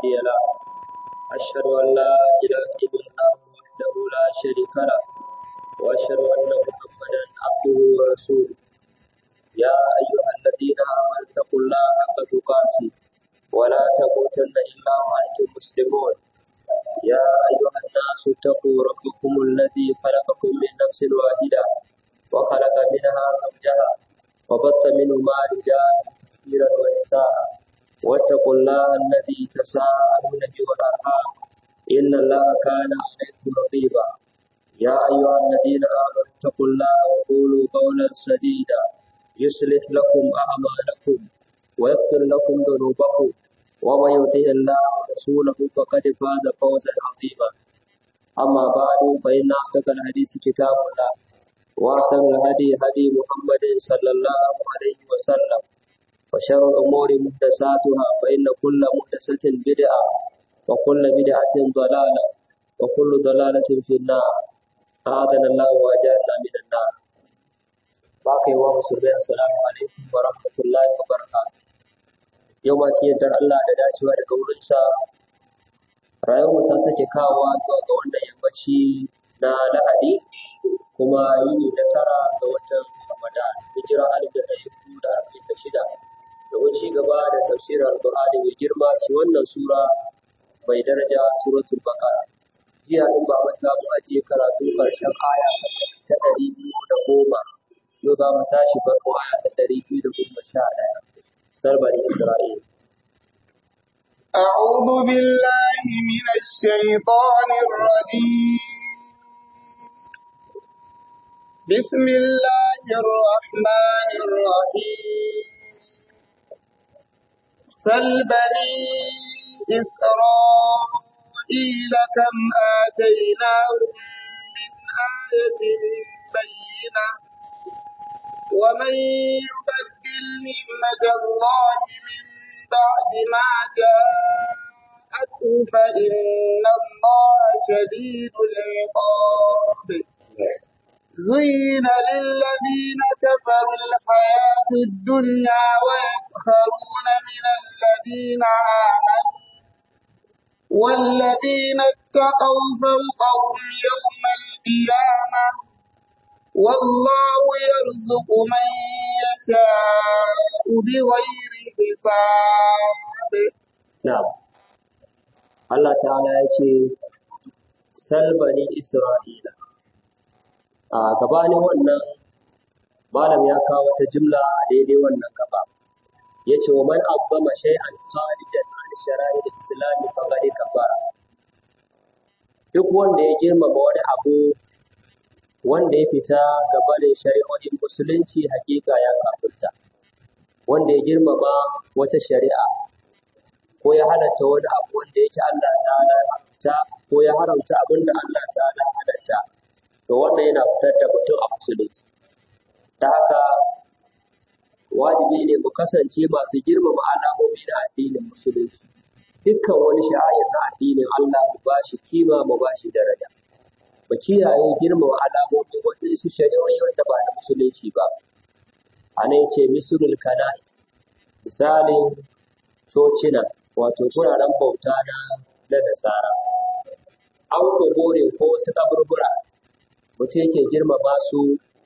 هادي له أشهد أن لا إله إلا الله وحده لا شريك له وأشهد أن محمدا عبده ورسوله يا أيها الذين آمنوا اتقوا الله حق تقاته ولا تموتن إلا وأنتم مسلمون يا أيها الناس اتقوا ربكم الذي خلقكم من نفس واحدة وخلق منها زوجها وبث منهما رجالا كثيرا ونساء واتقوا الله الذي تساءلون به والأرحام إن الله كان عليكم رقيبا يا أيها الذين آمنوا اتقوا الله وقولوا قولا سديدا يصلح لكم أعمالكم ويغفر لكم ذنوبكم ومن يطع الله ورسوله فقد فاز فوزا عظيما أما بعد فإن أصدق الحديث كتاب الله وأحسن الهدي هدي محمد صلى الله عليه وسلم وشر الأمور محدثاتها فإن كل محدثة بدعة وكل بدعة ضلالة وكل ضلالة في النار أعاذنا الله وأجارنا من النار باقي ومسلمين السلام عليكم ورحمة الله وبركاته yau ma sai yardar Allah da dacewa daga wurinsa rayuwar ta sake kawowa zuwa ga wannan yammaci na lahadi kuma yini na tara ga watan ramadan hijira alif da ɗari hudu da arba'in da shida domin ci gaba da tafsirin alƙur'ani mai girma ci wannan sura mai daraja suratul baqara jiya in ba mata mu ajiye karatu ƙarshen aya ta ɗari biyu da goma yau za mu tashi farko aya ta ɗari biyu da goma sha ɗaya سر بني إسرائيل أعوذ بالله من الشيطان الرجيم بسم الله الرحمن الرحيم سل بني إسرائيل كم آتيناهم من آية بينة ومن يبدل نعمة الله من بعد ما جاءته فإن الله شديد العقاب زين للذين كفروا الحياة الدنيا ويسخرون من الذين آمنوا والذين اتقوا فوقهم يوم القيامة والله يرزق من يشاء بغير حساب نعم Allah ta'ala ya ce salbani Isra'ila a gabanin wannan malam ya kawo wata jimla a daidai wannan gaba ya ce wa man azzama shay'an kharijan an shara'i da islami faqad kafara duk wanda ya girmama wani abu wanda ya fita gaba da shari'o'in musulunci hakika ya kafirta wanda ya girmama wata shari'a ko ya halatta wani abu wanda yake Allah ta'ala haramta ko ya haramta abin da Allah ta'ala halatta to wannan yana fitar da mutum a musulunci ta haka wajibi ne mu kasance masu girmama alamomi na addinin musulunci dukkan wani sha'ayar na addinin Allah mu ba shi kima mu ba shi daraja mu kiyaye girmama alamomin waɗansu shari'o'i wanda ba na musulunci ba a nan ce misulul kana'is misalin cocina wato turaren bauta na na nasara an gogore ko wasu kaburbura mutum yake girmama su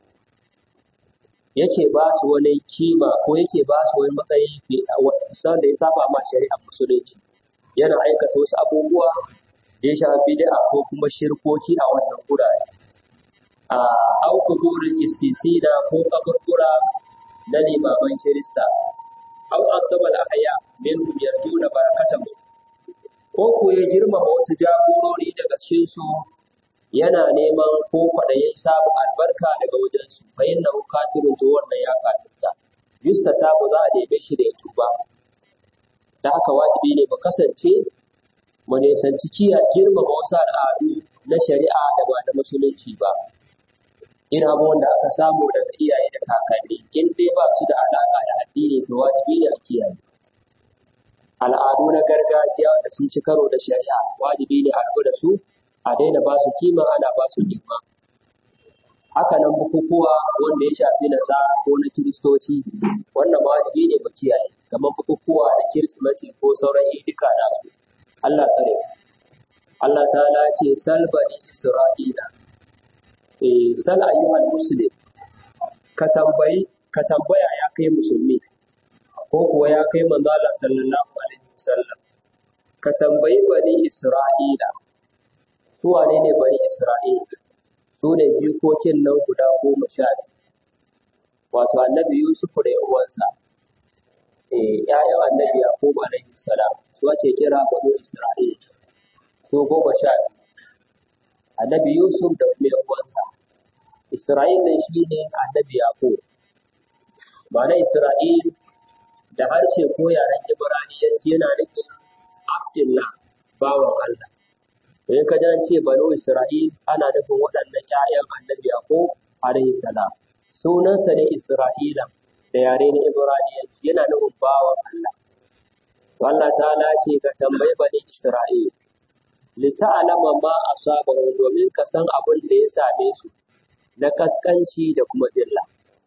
yake ba su wani kima ko yake ba su wani matsayi da ya saba ma shari'ar musulunci yana aikata wasu abubuwa da ya shafi bid'a ko kuma shirkoki a wannan gurare a auku burin isisina ko kaburbura na limaman kirista au azabal ahya minhum yarjuna barakatahu ko ko ya girmama wasu jagorori daga cikin su yana neman ko kwaɗayin samun albarka daga wajen su fa inna kafirun to wannan ya kafirta yusta ta ba za a neme shi da ya tuba da haka wajibi ne mu kasance mu nisanci kiya girmama wasu al'adu na shari'a da ba da musulunci ba irin abubuwan da aka samu daga iyaye da kakanni in dai ba su da alaƙa da addini to wajibi ne a kiyaye al'adu na gargajiya wanda sun ci karo da shari'a wajibi ne a rabu da su a daina ba su kima ana ba su girma haka nan bukukuwa wanda ya shafi nasara ko na kiristoci wannan ma wajibi ne mu kiyaye kamar bukukuwa da kirsimeti ko sauran idika nasu Allah tsare Allah ta'ala ce sal bani isra'ila eh sal ayyuhal muslim ka tambayi ka tambaya ya kai musulmi ko kuwa ya kai manzo Allah sallallahu alaihi wasallam ka tambayi bani isra'ila su wane ne bani isra'ila su ne jikokin nan guda goma sha biyu wato annabi yusuf da yan uwansa eh ƴaƴan annabi yaqub alaihi salam su ake kira bani isra'ila su goma sha biyu annabi yusuf da kuma yan uwansa isra'il ne shine annabi yaqub ma'ana isra'il da harshe ko yaren ibraniyanci yana nufin abdullah bawan allah in ka ji an ce banu isra'il ana nufin waɗannan ƴaƴan annabi yaqub alaihi salam sunansa ne isra'ila da yare na ibraniyanci yana nufin bawan allah Allah ta'ala ce ka tambayi bani isra'il lita'alama ma asabahu domin ka san abin da ya same su na kaskanci da kuma zilla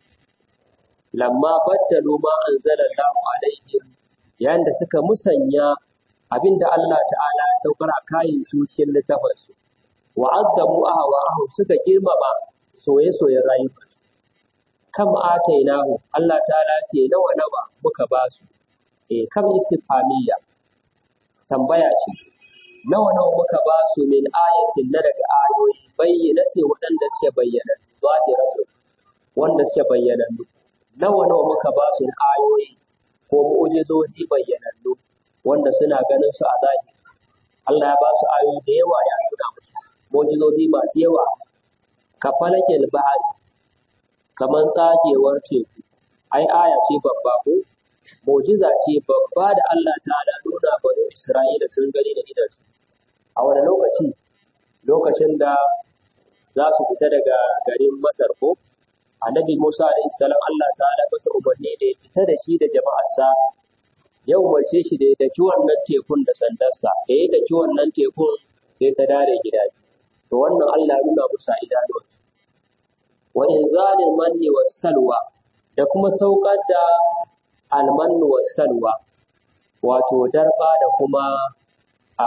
lamma baddalu ma anzala Allahu alaihim yayin da suka musanya abinda Allah ta'ala ya saukar a kayin su cikin littafin su wa azzamu ahwa'ahum suka girmama soye-soyen rayuwarsu kam atainahu Allah ta'ala ce nawa nawa muka ba su eh kam istifhamiyya tambaya ce nawa nawa muka ba su min ayatin na daga ayoyi bayyana ce waɗanda suke bayyana zahiratu wanda suke bayyana nawa nawa muka ba su ayoyi ko mu'jizozi bayyanannu wanda suna ganin su a zahiri Allah ya ba su ayoyi da yawa ya nuna musu mu'jizozi masu yawa ka falakil bahari kamar tsagewar teku ai aya ce babba ko mu'jiza ce babba da Allah ta'ala nuna bani Isra'ila sun gani da idansu a wani lokaci lokacin da za su fita daga garin Masar ko annabi Musa alaihi salam Allah ta'ala masa umarni da ya fita da shi da jama'arsa ya umarce shi da ya daki wannan tekun da sandarsa da ya daki wannan tekun sai ta dare gida to wannan Allah ya nuna musa idanuwa wa inzalil manni was salwa da kuma saukar da almannu was salwa wato darba da kuma a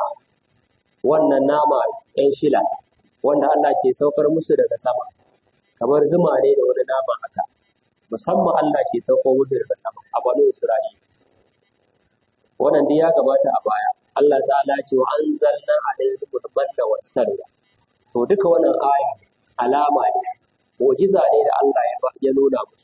wannan nama ɗan shila wanda Allah ke saukar musu daga sama kamar zuma ne da wani nama haka musamman Allah ke sauko musu daga sama a banu Isra'ila wannan dai ya gabata a baya Allah ta'ala ce wa anzalna alaihim al-manna was-salwa to duka wannan aya alama ne mu'jiza ne da Allah ya ya nuna musu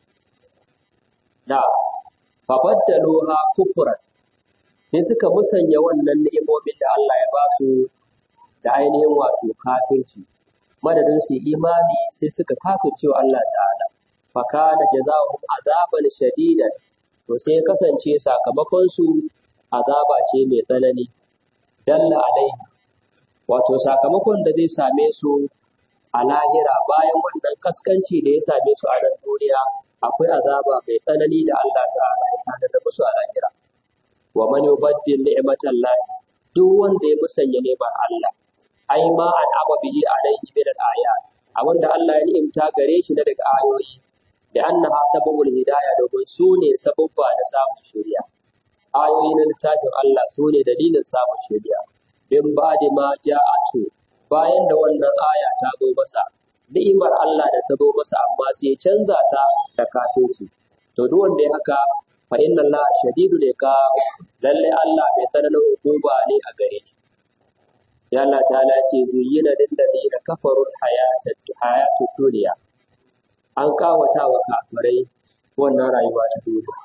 da fabaddaluha kufran sai suka musanya wannan ni'imomin da Allah ya ba su da ainihin wato kafirci madadin su imani sai suka kafirce wa Allah ta'ala fa kana jazaohum azaban shadidan to sai kasance sakamakon su azaba ce mai tsanani dalla alaihi wato sakamakon da zai same su a lahira bayan wannan kaskanci da ya same su a nan duniya akwai azaba mai tsanani da Allah ta'ala ya tanada musu a lahira wa man yubaddil ni'matallahi duk wanda ya musanya neman Allah ai ma an aba bihi alaihi min al-ayat abinda Allah ya ni'imta gare shi na daga ayoyi da annaha sababul hidaya domin su ne sababba da samun shari'a ayoyi na littafin Allah su ne dalilin samun shari'a bin ba'di ma ja'atu bayan da wannan aya ta zo masa ni'imar Allah da ta zo masa amma sai ya canza ta da kafirci to duk wanda ya haka fa inna Allah shadidu ne ka lalle Allah mai tsananin hukuma ne a gare shi sai Allah ta'ala ce zuyyina lil ladina kafaru hayatad hayatud dunya an kawata wa kafirai wannan rayuwa ta duniya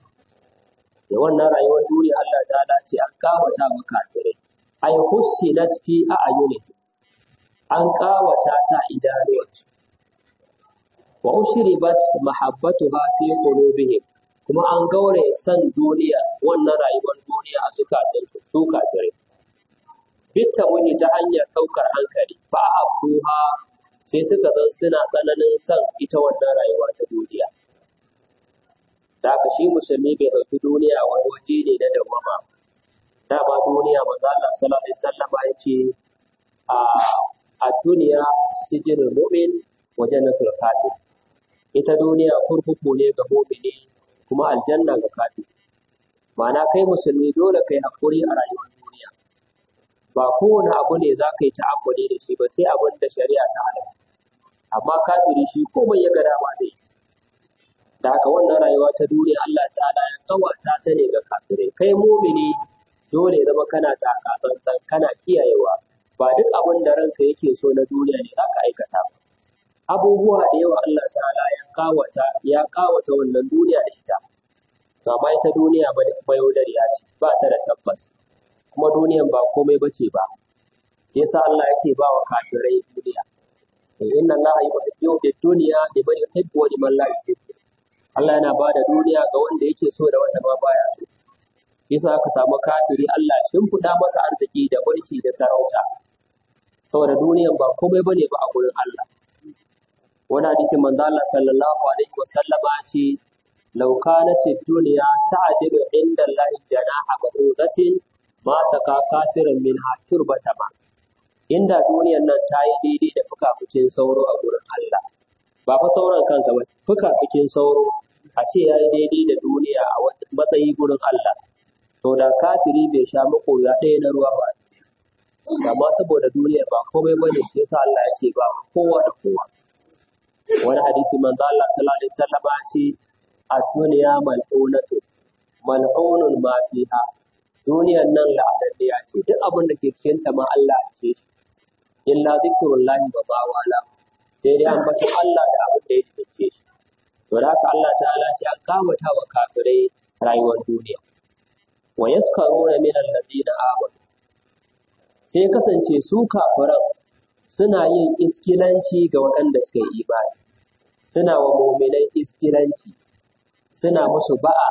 da wannan rayuwar duniya Allah ta'ala ce an kawata wa kafirai ay hussinat fi a'yuni an kawata ta idanuwansu wa ushribat mahabbatuha fi qulubihim kuma an gaure san duniya wannan rayuwar duniya a zukatansu su kafirai bitta wani ta hanyar ɗaukar hankali ba a kuha sai suka zan suna tsananin son ita wannan rayuwa ta duniya da haka shi musulmi bai ɗauki duniya wani waje ne na dawwama dama duniya maza Allah sallallahu alaihi wasallam ya ce a a duniya sijinul mu'min wa jannatul kafir ita duniya kurkuku ne ga mu'mini kuma aljanna ga kafir ma'ana kai musulmi dole kai hakuri a rayuwar duniya ba kowane abu ne za ka yi ta'ammuli da shi ba sai abin da shari'a ta halatta amma kafiri shi komai ya ga dama zai yi da haka wannan rayuwa ta duniya Allah ta'ala ya kawata ta ne ga kafirai kai mumini dole ya zama kana taka tsantsan kana kiyayewa ba duk abin da ranka yake so na duniya ne za ka aikata ba abubuwa da yawa Allah ta'ala ya kawata ya kawata wannan duniya da ita to amma ita duniya ba mayaudariya ce ba ta da tabbas kuma duniyan ba komai bace ba yasa Allah yake ba wa kafirai duniya inna Allah yuhibbu ad-dunya liman yuhibbu wa liman la yuhibbu Allah yana ba da duniya ga wanda yake so da wanda ma baya so yasa aka samu kafiri Allah ya shimfiɗa masa arziki da mulki da sarauta saboda duniyan ba komai bane ba a gurin Allah wani hadisi manzo Allah sallallahu alaihi wa sallama ce law kanat ad-dunya ta'dilu inda Allah janaha ba'udatin ma saka kafirin min haturbata ma inda duniyan nan ta yi daidai da fukafukin sauro a gurin Allah ba fa sauran kansa ba fukafukin sauro a ce ya yi daidai da duniya a matsayi gurin Allah to da kafiri bai sha makoya ɗaya na ruwa ba amma saboda duniya ba komai bane shi yasa Allah yake ba kowa da kowa wani hadisi manzo Allah sallallahu alaihi wasallam ya ce ad-dunya mal'unatu mal'unun ma fiha duniyan nan la'adaddiya ce duk abin da ke cikin ta ma Allah ce shi illa zikrullahi wa ma wala sai dai ambaton Allah da abin da ya dace shi to da haka Allah ta'ala ce an kawata wa kafirai rayuwar duniya wa yaskaruna min allazina amanu sai kasance su kafiran suna yin iskilanci ga waɗanda suka yi imani suna wa muminai iskilanci suna musu ba'a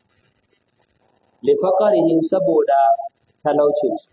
lifaƙarihim saboda talaucinsu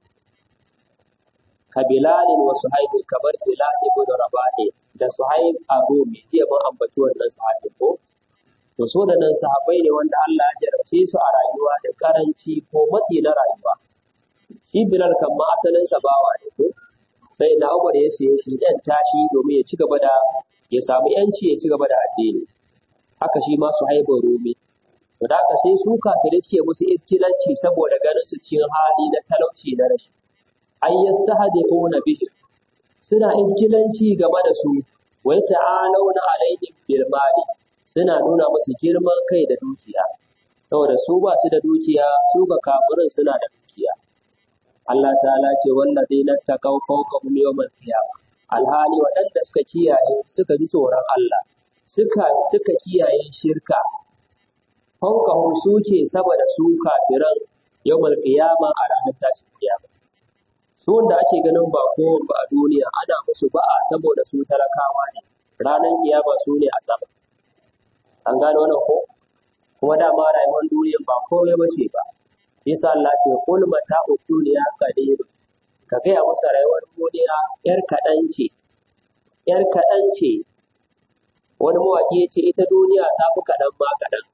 ka bilalin wa suhaib kamar bilal ibn rabahi da suhaib a rumi jiya mun ambaci wannan sahabi ko to so da nan sahabbai ne wanda Allah ya jarabce su a rayuwa da karanci ko matsi na rayuwa shi bilal kan ma asalin sa bawa ne ko sai na Umar ya siye shi ɗan tashi domin ya ci gaba da ya samu yanci ya ci gaba da addini haka shi ma suhaib rumi to da haka sai su kafirai suke musu iskilanci saboda ganin su cikin hali na talauci na rashi ay yastahdiquna bihi suna iskilanci game da su wa ta'alawna alaihim bil mali suna nuna musu girman kai da dukiya saboda su ba su da dukiya su ga kafirin suna da dukiya Allah ta'ala ce wallazina taqaw fawqahum yawmal qiyamah alhali waɗanda suka kiyaye suka ji tsoron Allah suka suka kiyaye shirka fawqahum suke saboda su kafiran yawmal qiyama a ranar tashin kiyama su wanda ake ganin ba kowa ba a duniya ana musu ba'a saboda su talakawa ne ranar kiyama su ne a sama an gano wannan ko kuma dama rayuwar duniya ba komai ba ce ba yasa Allah ce kul mata duniya qadir ka gaya musu rayuwar duniya yar kaɗan ce yar kaɗan ce wani mawaƙi ya ce ita duniya ta fi kaɗan ma kaɗan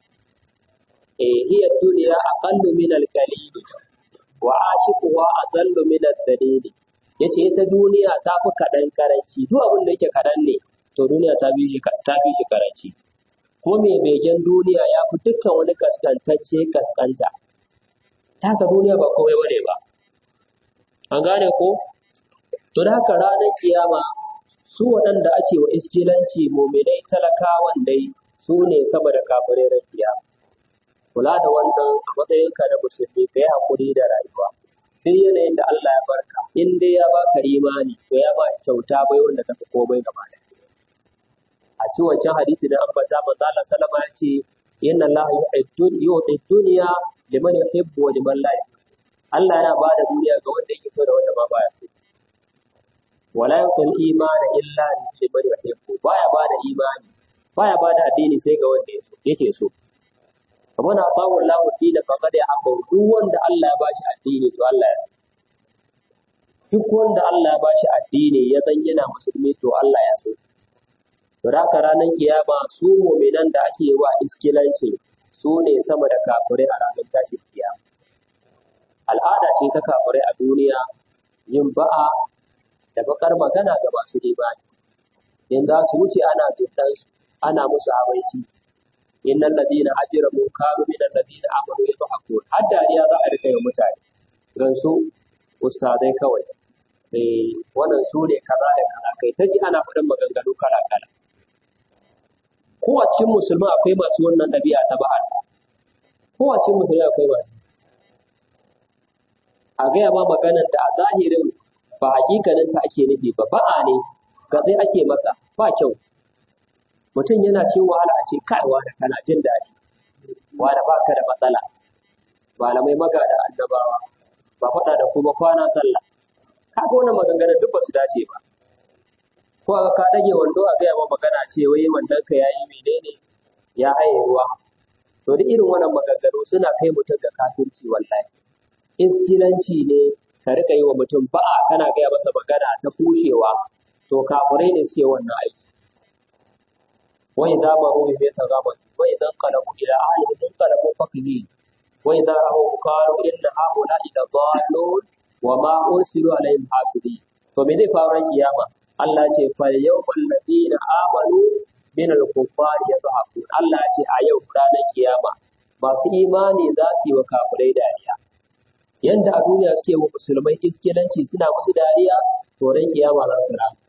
eh hiya duniya aqallu min al-qalil wa ashiquha adallu min ad-dalil yace ita duniya ta fi kaɗan karanci duk abin da yake kaɗan ne to duniya ta fi shi ta fi shi karanci kuma mai begen duniya ya fi dukkan wani kaskantacce kaskanta ta haka duniya ba komai bane ba an gane ko to da haka ranar kiyama su waɗanda ake wa iskilanci muminai talakawan dai su ne sama da kafirai ran kiyama kula da wannan a matsayinka na musulmi ka yi haƙuri da rayuwa duk yanayin da Allah ya barka in dai ya baka imani to ya ba kyauta bai wanda tafi komai gaba da a ci wancan hadisi na ambata manzo Allah sallama ya ce inna Allah yu'ti dunya liman yuhibbu wa liman la yuhibbu Allah yana ba da duniya ga wanda yake so da wanda ma baya so wala yuqil imana illa liman yuhibbu baya ba da imani baya ba da addini sai ga wanda yake so kamar na bawo Allah dina faqad ya abu duk wanda Allah ya bashi addini to Allah ya duk wanda Allah ya bashi addini ya zan yana musulmi to Allah ya so to da haka ranar kiyama su mu'minan da ake wa iskilanci su ne sama da kafirai a ranar tashin kiyama al'ada ce ta kafirai a duniya yin ba'a da bakar magana ga masu imani in za su wuce ana zuntan su ana musu abaici innal ladina ajramu kanu min alladina amanu yadhakun har dariya za a rika yi mutane don su ustazai kawai eh wannan su ne kaza da kaza kai ta ji ana faɗin maganganu kala kala ko a cikin musulmi akwai masu wannan ɗabi'a ta ba'al ko a cikin musulmi akwai masu a gaya ma maganar da a zahirin ba hakikanin ta ake nufi ba ba'a ne gatsai ake maka ba kyau mutum yana cikin wahala a ce kai wani kana jin daɗi wani ba ka da matsala malamai maga da annabawa ba faɗa da kuma kwana sallah kaga wannan maganganun duk ba su dace ba ko aka ka dage wando a gaya ma magana ce wai wannan ka yayi menene ya haye ruwa to duk irin wannan maganganu suna kai mutum ga kafirci wallahi iskilanci ne ka rika yi wa mutum ba'a kana gaya masa magana ta kushewa to kafirai ne suke wannan aiki wai za ma rubi bai ta gama su wai zan kalabu ila ahli sun kalabu fakihi wai za a hau karu inna haula ila dallun wa ma ursilu alaihim hafidi to me zai faru ran kiyama Allah ce fal yawmal ladina amanu min al kuffari yadhakun Allah ce a yau ranar kiyama masu imani za su yi wa kafirai dariya yanda a duniya suke wa musulmai iskilanci suna musu dariya to ran kiyama za su rama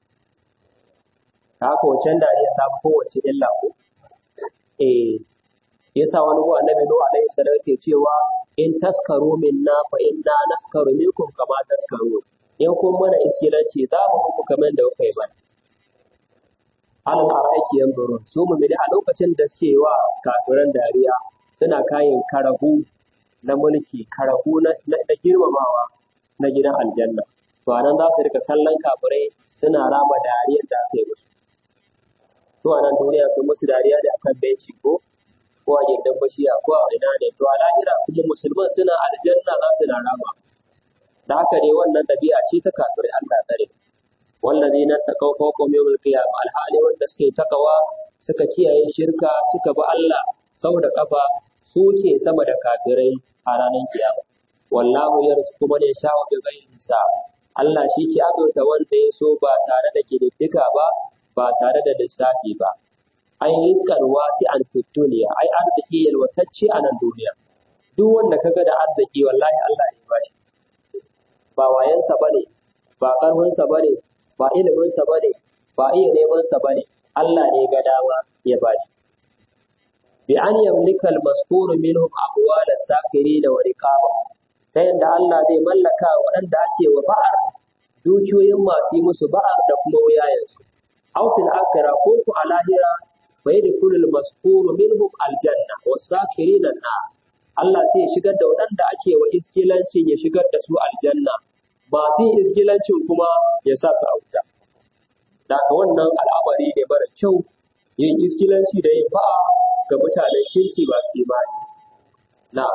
haka wancan dariya ta fi kowace illa ko eh yasa wani ko annabi nuhu alaihi salam ke cewa in taskaru minna fa inna naskaru minkum kama taskaru in kun mana iskilanci za mu muku kamar da kuka yi mana alal araiki yanzurun su mu a lokacin da suke wa kafiran dariya suna kayan karahu na mulki karahu na, na, na girmamawa na gidan aljanna to anan za su rika kallon kafirai suna rama dariyar da aka yi musu to a nan duniya sun musu dariya da akan benci ko ko a gindin bashiya ko a ina ne to a lahira kuma musulman suna aljanna za su na rama da haka ne wannan ɗabi'a ce ta kafirai Allah tsare wallazi na taqaw fawqahum yawmal qiyamah alhali wanda suke takawa suka kiyaye shirka suka bi Allah sau da kafa su ke sama da kafirai a ranar kiyama wallahu yarzuqu man yasha'u bi ghairi hisab Allah shi ke azurta wanda ya so ba tare da kididdiga ba ba tare da lissafi ba ai rizqan wasi'an fid dunya ai arziki yalwatacce a nan duniya duk wanda kaga da arziki wallahi Allah ne ba shi ba wayansa bane ba karfinsa bane ba iliminsa bane ba iya nemansa bane Allah ne ga dama ya ba shi bi an yamlika al-maskur minhum abwal as-sakirin wa riqaba ta yanda Allah zai mallaka waɗanda ake wa ba'ar dukiyoyin masu yi musu ba'ar da kuma wuyayensu aw fil akhirah ko ku a lahira fa yadkhulul maskur minhum al-janna was-sakirin an-nar Allah sai ya shigar da waɗanda ake wa iskilancin ya shigar da su aljanna masu yin iskilancin kuma ya sa su a wuta daga wannan al'amari ne mara kyau yin iskilanci da yin ba'a ga mutanen kirki ba su imani. Na.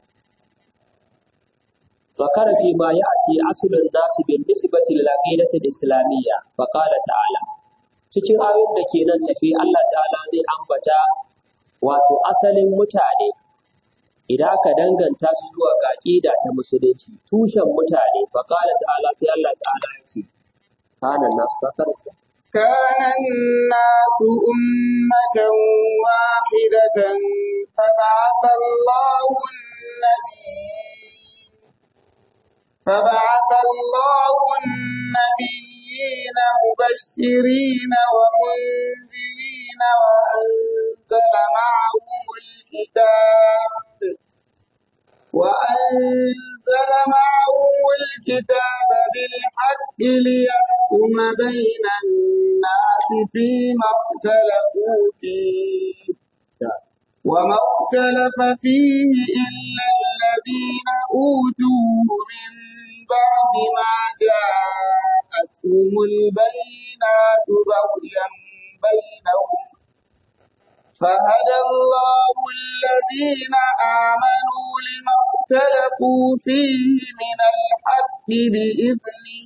Zakara fi ma ya ati asulun nasu bin nisbati lil aqidatil islamiyya fa qala ta'ala cikin ayoyin da ke nan tafi Allah ta'ala zai ambata wato asalin mutane idan aka danganta su zuwa ga aqida ta musulunci tushen mutane fa qala ta'ala sai Allah ta'ala ya ce kana nasu ka karanta كان الناس أمة واحدة فبعث الله النبي فبعث الله النبيين مبشرين ومنذرين وأنزل معهم الكتاب وأنزل معهم الكتاب بالحق ليحكم بين الناس فيما اختلفوا فيه وما اختلف فيه إلا الذين أوتوه من بعد ما جاءتهم البينات بغيا بينهم فهدى الله الذين آمنوا لما اختلفوا فيه من الحق بإذنه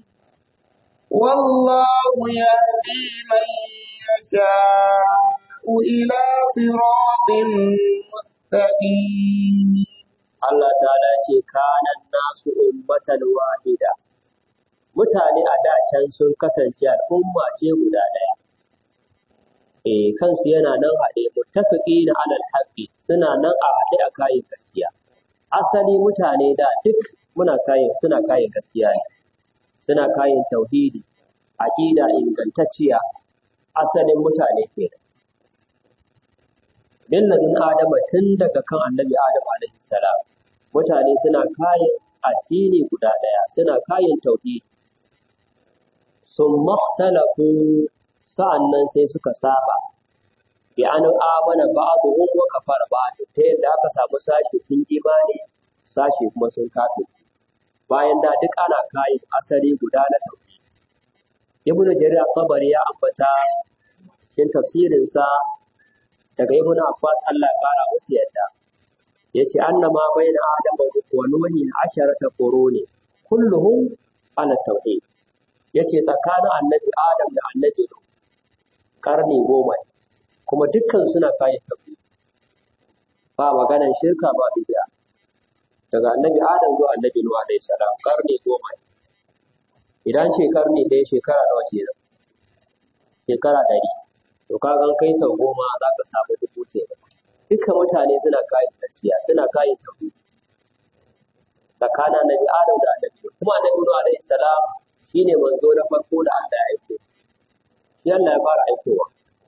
والله يهدي من يشاء إلى صراط مستقيم Allah ta'ala ce kanan nasu ummatan wahida mutane a da can sun kasance al'umma ce guda ɗaya eh kansu yana nan haɗe muttafiqi na alal haqqi suna nan a haɗe a kayan gaskiya asali mutane da duk muna kayan suna kayan gaskiya ne suna kayan tauhidi aqida ingantacciya asalin mutane ke da milladin adama tun daga kan annabi adam alaihi salam mutane suna kayan addini guda ɗaya suna kayan tauhidi sun makhtalafu sa'annan sai suka saba bi an amana ba'dhum wa kafara ba'd ta yadda aka samu sashi sun imani sashi kuma sun kafirci bayan da duk ana kayan asali guda na tauhidi ibn jarir at-tabari ya ambata cikin tafsirin sa daga ibn abbas Allah ya fara musu yadda yace annama bayna adam wa nuhi asharata quruni kulluhum ala tauhid yace tsakanin annabi adam da annabi nuh karni goma ne kuma dukkan suna kayan tauhid ba maganan shirka ba bid'a daga annabi adam zuwa annabi nuh alaihi salam karni goma ne idan ce karni ɗaya shekara nawa kenan shekara ɗari to ka gan kai sau goma za ka samu dubu kenan dukkan mutane suna kayan gaskiya suna kayan tauhid tsakanin annabi adam da annabi nuh kuma annabi nuh alaihi salam shine manzo na farko da Allah ya aiko shi Allah ya fara aikowa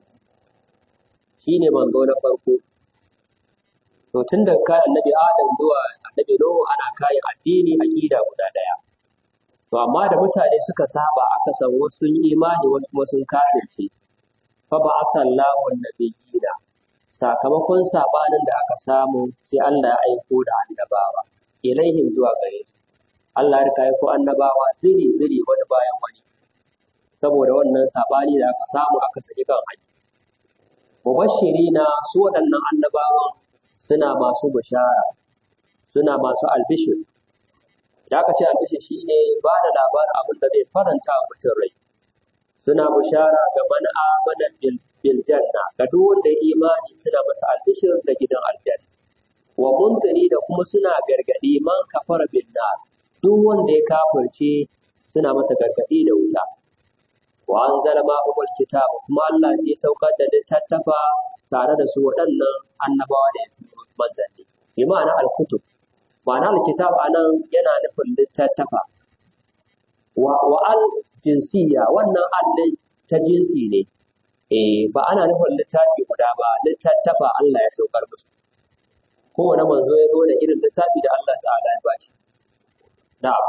shine manzo na farko to tun da kai annabi Adam zuwa annabi Nuhu ana kayan addini aqida guda daya to amma da mutane suka saba aka san wasu sun imani wasu kuma sun kafirce fa ba asallahu annabiyina sakamakon sabanin da aka samu sai Allah ya aiko da annabawa ilaihim zuwa gare su Allah ya kai ko annabawa ziri ziri wani bayan wani saboda wannan sabani da aka samu aka saki kan hanya mubashirina su waɗannan annabawan suna masu bishara suna masu albishir da aka ce albishir shine ba da labarin abin da zai faranta wa mutum rai suna bishara ga man amana bil bil janna ga duk wanda ya imani suna masa albishir da gidan aljanna wa muntari da kuma suna gargadi man kafara bin nar duk wanda ya kafirce suna masa gargadi da wuta wa anzala ma'ul kitab kuma Allah sai ya saukar da littattafa tare da su waɗannan annabawa da ya turo manzanni bi ma'ana al-kutub ma'ana al-kitab anan yana nufin littattafa wa wa al jinsiyya wannan al ta jinsi ne eh ba ana nufin littafi guda ba littattafa Allah ya saukar musu kowane manzo ya zo da irin littafi da Allah ta'ala ya bashi na'am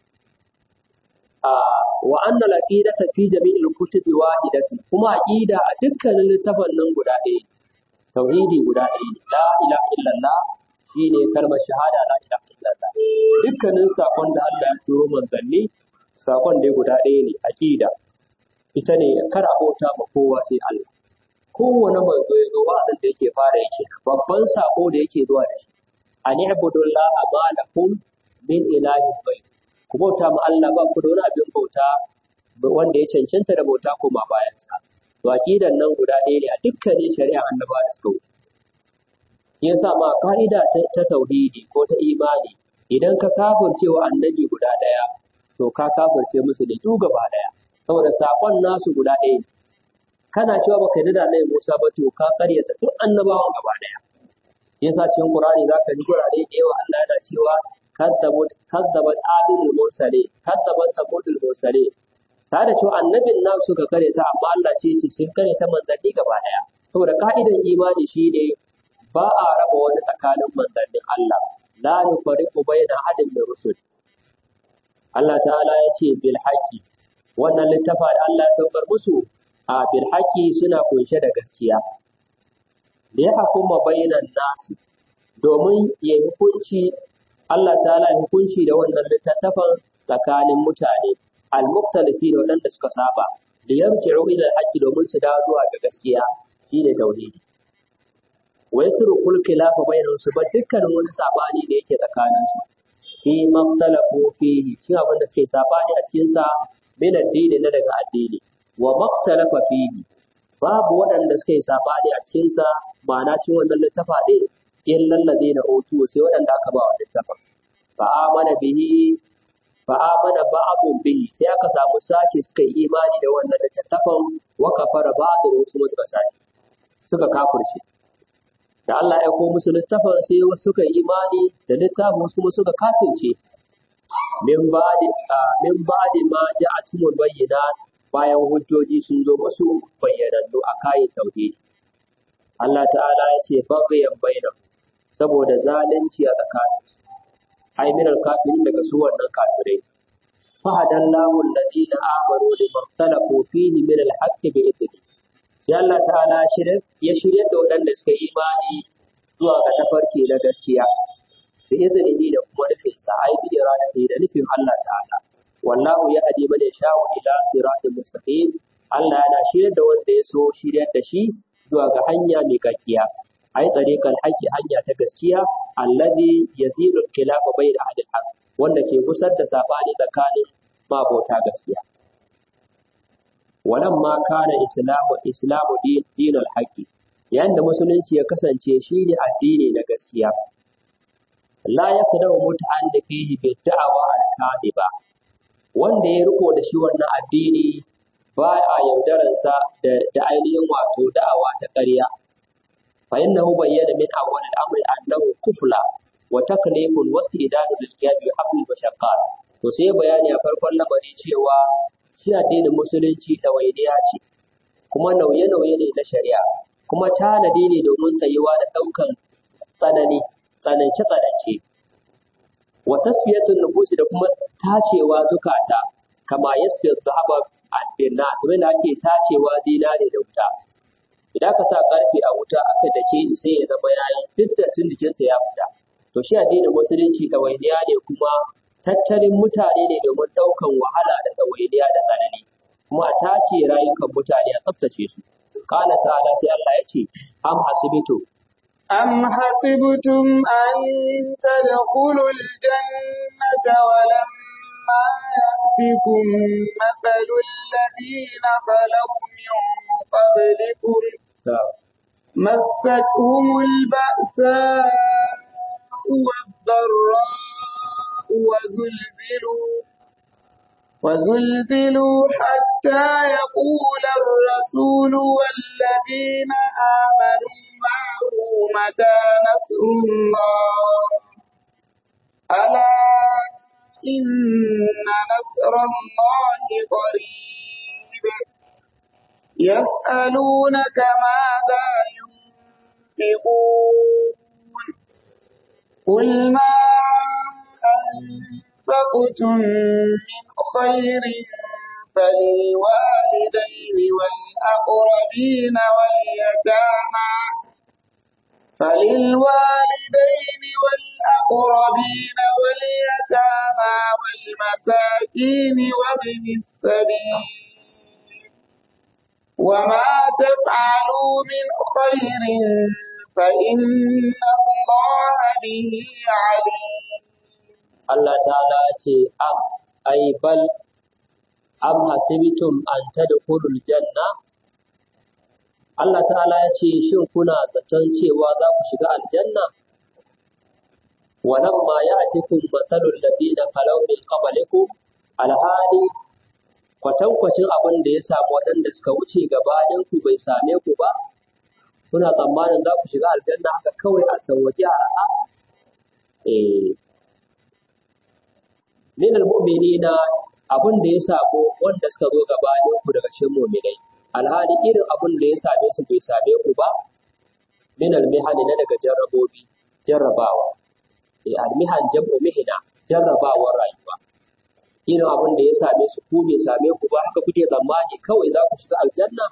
wa anna al-aqidata fi jami'il kutubi wahidatun kuma aqida a dukkanin littafan nan guda ɗaya tauhidi guda ɗaya ne la ilaha illallah shine kalmar shahada la ilaha illallah dukkanin sakon da Allah ya turo manzanni sakon dai guda ɗaya ne aqida ita ne kar a bauta ma kowa sai Allah kowane manzo ya zo wa'azin da yake fara yake babban sako da yake zuwa da shi an ibudullaha ma lakum min ilahin ghayr ku bauta ma Allah ba ku da wani abin bauta wanda ya cancanta da bauta koma bayan sa to aqidan nan guda ɗaya ne a dukkanin shari'a annaba da suka wuce yasa ma ka'ida ta tauhidi ko ta imani idan ka kafirce wa annabi guda ɗaya to ka kafirce musu da duk gaba ɗaya saboda sakon nasu guda ɗaya ne kana cewa baka yarda da Annabi Musa ba to ka karyata duk annabawan gaba ɗaya yasa cikin Qur'ani zaka ji Qur'ani da yawa Allah yana cewa kadzabat kadzabat adil mursale kadzabat samudul mursale ta da cewa annabin nan suka karyata amma Allah ce shi sun karyata manzanni gaba ɗaya saboda ka'idan imani shine ba a raba wani tsakanin manzannin Allah la nufariqu baina ahadin min rusul Allah ta'ala ya ce bil haqqi wannan littafa da Allah ya saukar musu a bil haqqi suna kunshe da gaskiya da ya hukuma bainan nasi domin ya hukunci Allah ta'ala ya hukunci da wannan littattafan tsakanin mutane al-mukhtalifi da waɗanda suka saba da yarji'u ila al-haqqi domin su dawo zuwa ga gaskiya shine tauhidi wa yatrukul khilafa bainahum su ba dukkanin wani sabani da yake tsakanin su fi maftalafu fihi shi abin da suke sabani a cikin sa min addini na daga addini wa maktalafa fihi babu waɗanda suka yi sabani a cikin sa ma'ana cikin wannan littafa ɗin illal ladina utu sai waɗanda aka ba wa littafin fa amana bihi fa amana ba'dun bihi sai aka samu sashi suka yi imani da wannan littafin wa kafara ba'dun wasu suka sashi suka kafirce da Allah ya aiko musu littafin sai wasu suka yi imani da littafin wasu kuma suka kafirce min ba'di min ba'di ma ja'atumul bayyinat bayan hujjoji sun zo musu bayyanannu a kayan tauhidi Allah ta'ala ya ce baghayan bainahum saboda zalunci a tsakaninsu ai minal kafirin daga su wannan kafirai fahadallahu alladhina amanu limakhtalafu fihi min alhaqqi bi idni sai Allah ta'ala ya shirya da waɗanda suka yi imani zuwa ga tafarki na gaskiya da izini da kuma nufin sa ai bi iradati da nufin Allah ta'ala wallahu ya hadi man yasha'u ila siratin mustaqim Allah yana shirya da wanda ya so shiryar da shi zuwa ga hanya mai kakkiya ai tariqal haqqi hanya ta gaskiya allazi yazilu khilafa bayna ahli haqq wanda ke kusar da sabani tsakanin mabota gaskiya walamma kana islamu islamu din dinul haqqi yayin da musulunci ya kasance shine addini na gaskiya la yaqdamu muta'alliq fihi bi da'wa al-kadiba wanda ya riko da shi wannan addini ba a yaudararsa da, da ainihin wato da'awa ta ƙarya fa innahu bayyana min awwal al-amri annahu kufla wa taklifun wastidadu lil qiyam bi haml mashaqqat to sai bayani a farkon lamari cewa shi addinin musulunci ɗawainiya ce kuma nauye-nauye ne na shari'a kuma tanadi ne domin tsayuwa da ɗaukan tsanani tsanance-tsanance wa tasfiyatun nufusi da kuma tacewa zukata kama yasfiyar zahaba albirna kuma da ake tacewa zinare da wuta idan ka sa karfe a wuta aka dake sai ya zama yayi duk da tun jikinsa ya fita to shi addinin musulunci ɗawainiya ne kuma tattalin mutane ne domin ɗaukan wahala da ɗawainiya da tsanani kuma a tace rayukan mutane a tsaftace su qala ta'ala sai Allah ya ce am hasibitu أم حسبتم أن تدخلوا الجنة ولما يأتكم مثل الذين خلوا من قبلكم مستهم البأساء والضراء وزلزلوا وزلزلوا حتى يقول الرسول والذين آمنوا معه متى نصر الله ألا إن نصر الله قريب يسألونك ماذا ينفقون قل ما أنفقتم من خير فللوالدين والأقربين واليتامى فللوالدين والأقربين واليتامى والمساكين وابن السبيل وما تفعلوا من خير فإن الله به عليم Allah ta'ala ce am ai bal am hasibtum an tadkhulul janna Allah ta'ala ya ce shin kuna zaton cewa za ku shiga aljanna walamma ya'tikum mathalul ladina khalaw min qablikum alhali kwatankwacin abin da ya samu waɗanda suka wuce gabanin ku bai same ku ba kuna tsammanin za ku shiga aljanna haka kawai a sauwaƙe a raha eh min almu'minina abin da ya samu wanda suka zo gabanin ku daga cikin mu'minai alhali irin abin da ya same su bai same ku ba min almihani na daga jarrabobi jarrabawa eh almihan jam'u mihna jarrabawar rayuwa irin abin da ya same su ku bai same ku ba haka kuke tsammani kawai za ku shiga aljanna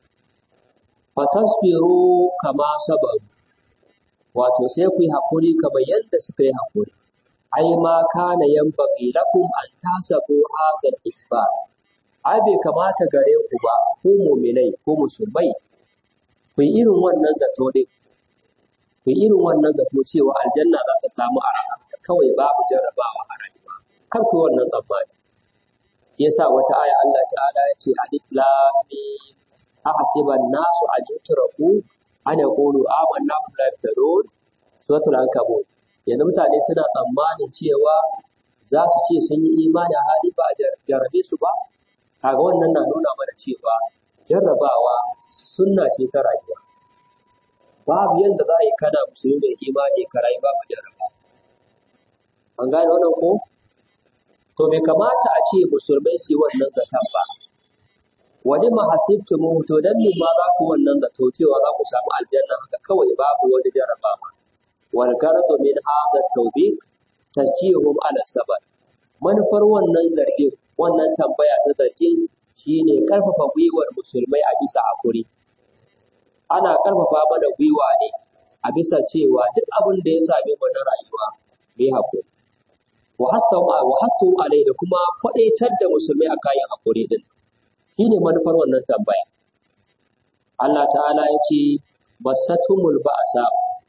fatasbiru kama sabaru wato sai ku yi hakuri kamar yadda suka yi hakuri ai ma kana yanbaghi lakum an tasabu hadha al-isbat ai bai kamata gare ku ba ku mu'minai ko musulmai ku yi irin wannan zato din ku yi irin wannan zato cewa aljanna za ta samu a kawai babu jarrabawa a rayuwa kar ku yi wannan tsammani yasa wata aya Allah ta'ala ya ce alif lam mim ahasiban nasu an yutraku an yaqulu amanna bi la yaftarun suratul ankabut yanzu mutane suna tsammanin cewa za su ce sun yi imani a hali ba a jarrabe su ba kaga wannan na nuna mana cewa jarrabawa sunna ce ta rayuwa babu yanda za a yi kana musulmi mai imani ka rayu babu jarraba an gane wannan ko to bai kamata a ce musulmai su yi wannan zaton ba wani mahasibtumu to dan me ma za ku wannan zato cewa za ku samu aljanna haka kawai babu wani jarrabawa wal garadu min hadha tawbiq tajihum ala sabr manufar wannan zargin wannan tambaya ta zargin shine karfafa gwiwar musulmai a bisa hakuri ana karfafa mana gwiwa ne a bisa cewa duk abin da ya same mu na rayuwa mai hakuri wa hasu wa hasu alai da kuma kwadaitar da musulmai a kayan hakuri din shine manufar wannan tambaya Allah ta'ala ya ce basatumul ba'sa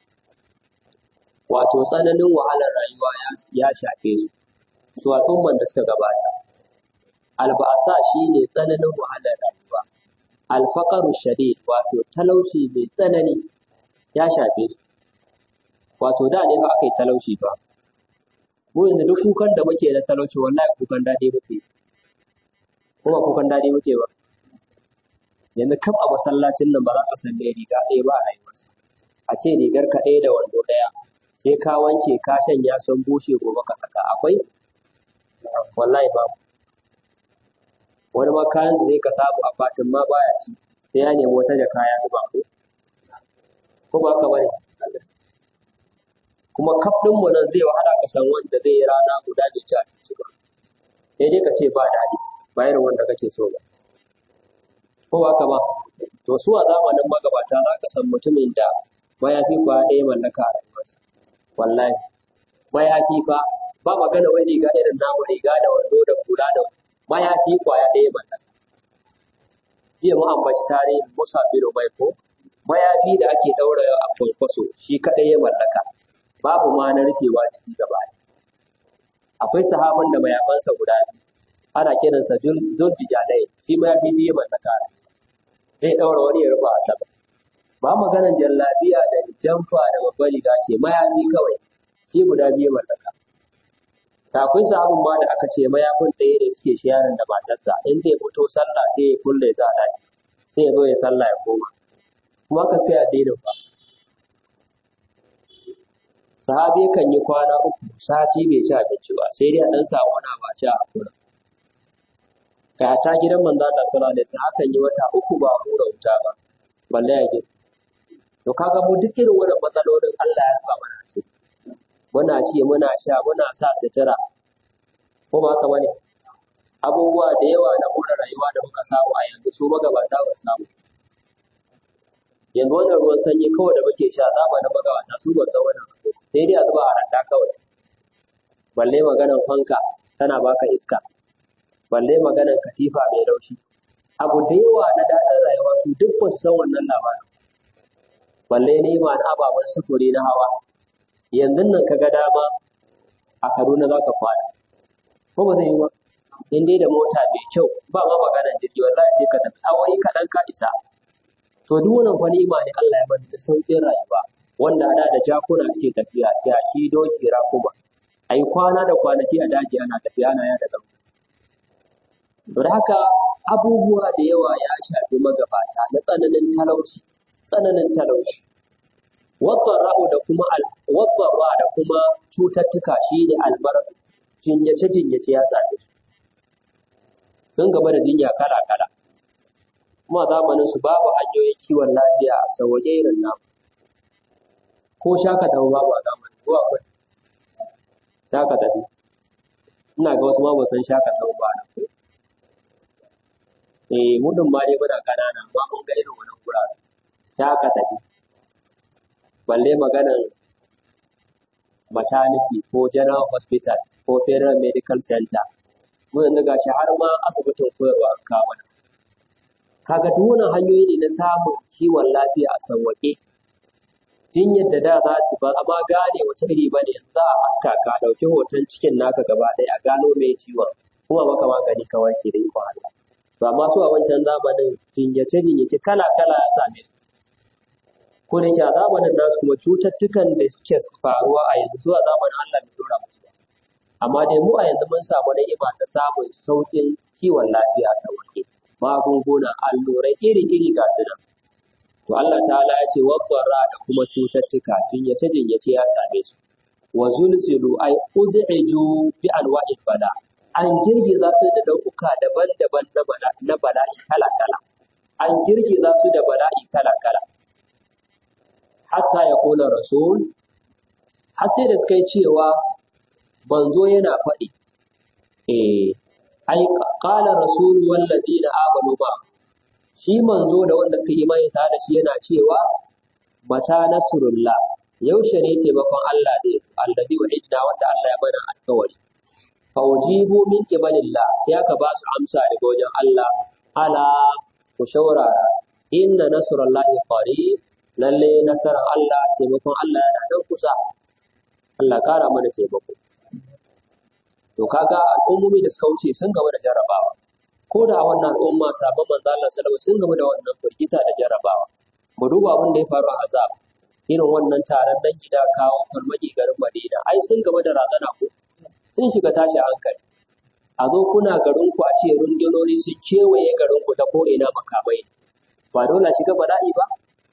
wato tsananin wahalar rayuwa ya shafe su su al'umman da suka gabata alba'asa shine tsananin wahalar rayuwa alfaqaru shadid wato talauci mai tsanani ya shafe su wato da ne fa aka yi talauci ba mu yanzu duk kukan da muke na talauci wallahi kukan daɗi muke kuma kukan daɗi muke ba yanzu kaf a masallacin nan ba za ka san riga ɗaya ba a rayuwarsa a ce rigar ka ɗaya da wando ɗaya sai ka wanke ka shanya sun bushe gobe ka saka akwai wallahi babu wani ma kayan zai ka samu a fatin ma baya ci sai ya nemi wata jaka ya zuba ko ko ba ka bane kuma kaf ɗin mu nan zai wahala ka san wanda zai yi rana guda bai ci abinci ba sai dai ka ce ba daɗi ba irin wanda kake so ba ko ba ka ba to su a zamanin magabata za ka san mutumin da mayafi kwa ɗaya mallaka a rayuwarsa wallahi mayafi fa ba magana wai riga irin namu riga da wando da kula da mayafi kwaya ɗaya mallaka jiya mu ambaci tarihin Musa bin Umayr mayafi da ake ɗaura a kwankwaso shi kaɗai ya mallaka babu ma na rufewa da shi gaba akwai sahaban da mayafansa guda biyu ana kiransa zulfijanai shi mayafi biyu ya mallaka zai ɗaura wani ya rufa a sama ba maganan jallabiya da jamfa da babbar riga ce mayafi kawai shi guda biyu mallaka ta akwai sahabin ma da aka ce mayafin ɗaya da suke shayarin da matarsa in zai fito sallah sai ya kulle ta daki sai ya zo ya sallah ya koma kuma ka suka yi addinin ba sahabi kan yi kwana uku sati bai ci abinci ba sai dai a ɗan samu wani ba ci a kura ka ta gidan manzo Allah sallallahu alaihi wasallam akan yi wata uku ba hura wuta ba balle ya gidi to kaga mu duk irin wannan matsalolin Allah ya rufa mana su muna ci muna sha muna sa sutura ko ba haka bane abubuwa da yawa na more rayuwa da muka samu a yanzu su magabata ba samu yanzu wannan ruwan sanyi kawai da muke sha zamanin magabata su ba san wannan sai dai a zuba a randa kawai balle maganan fanka tana baka iska balle maganan katifa mai laushi abu da yawa na daɗin rayuwa su duk ba su san wannan labarin balle nema na ababen sufuri na hawa yanzu nan ka ga dama a Kaduna za ka kwana ko ba zai yi ba in dai da mota mai kyau ba ma maganar jirgi wallahi sai ka tafi awoyi kaɗan ka isa to duk wannan fa ni'ima ne Allah ya bani da sauƙin rayuwa wanda da da jakuna suke tafiya jaki doki rakuma ai kwana da kwanaki a daji ana tafiya ana ya daga to da haka abubuwa da yawa ya shafi magabata na tsananin talauci tsananin talauci wadarra'u da kuma wadarra da kuma cututtuka shine almarad jinyace jinyace ya same su sun gaba da jinya kala kala kuma zamanin su babu hanyoyin kiwon lafiya a sauwaje irin namu ko shaka tafi babu a zamanin ko akwai shaka tafi ina ga wasu ma ba san shaka tafi ba na ko eh mudun ma dai muna kanana amma mun ga irin wannan gurare shaka tafi balle maganan maternity ko general hospital ko federal medical center mu yanzu gashi har ma asibitin koyarwa an kawo mana kaga duk wannan hanyoyi ne na samun kiwon lafiya a sauwaƙe tun yadda da za ta ba amma gane wace iri ba ne za a haska ka ɗauki hoton cikin naka gaba ɗaya a gano mai ciwon kuma maka magani ka warke da ikon Allah to amma su a wancan zamanin jinyace jinyace kala kala ya same su ko da yake a zamanin nasu kuma cututtukan da suke faruwa a yanzu a zamanin Allah bai dora musu ba amma dai mu a yanzu mun samu ni'ima ta samun sauƙin kiwon lafiya a sauƙi magunguna allurai iri-iri ga su nan to Allah ta'ala ya ce wadda da kuma cututtuka jinyace jinyace ya same su wa zulzilu ay ud'iju bi anwa'il bala an girgiza su da dauka daban-daban na bala na bala'i kala-kala an girgiza su da bala'i kala-kala hatta ya kula rasul har sai da kai cewa banzo yana faɗi eh ai qala rasul wal ladina amanu ba shi manzo da wanda suka yi imani tare da shi yana cewa mata nasrullah yaushe ne taimakon Allah zai zo allazi wa'idna wanda Allah ya bada alkawari fa ujibu min qibalillah sai aka ba su amsa daga wajen Allah ala ku shaurara inna nasrullahi qarib lalle nasarar Allah taimakon Allah yana nan kusa Allah kara mana taimako to kaga al'ummomi da suka wuce sun gaba da jarabawa ko da wannan al'umma sabon manzo Allah sallallahu alaihi sun gaba da wannan firgita da jarabawa mu duba abin da ya faru a azab irin wannan taron dan gida kawo farmaki garin Madina ai sun gaba da razana ko sun shiga tashi hankali a zo kuna garin ku a ce rundunoni sun kewaye garin ku ta ko ina makamai ba dole shiga bala'i ba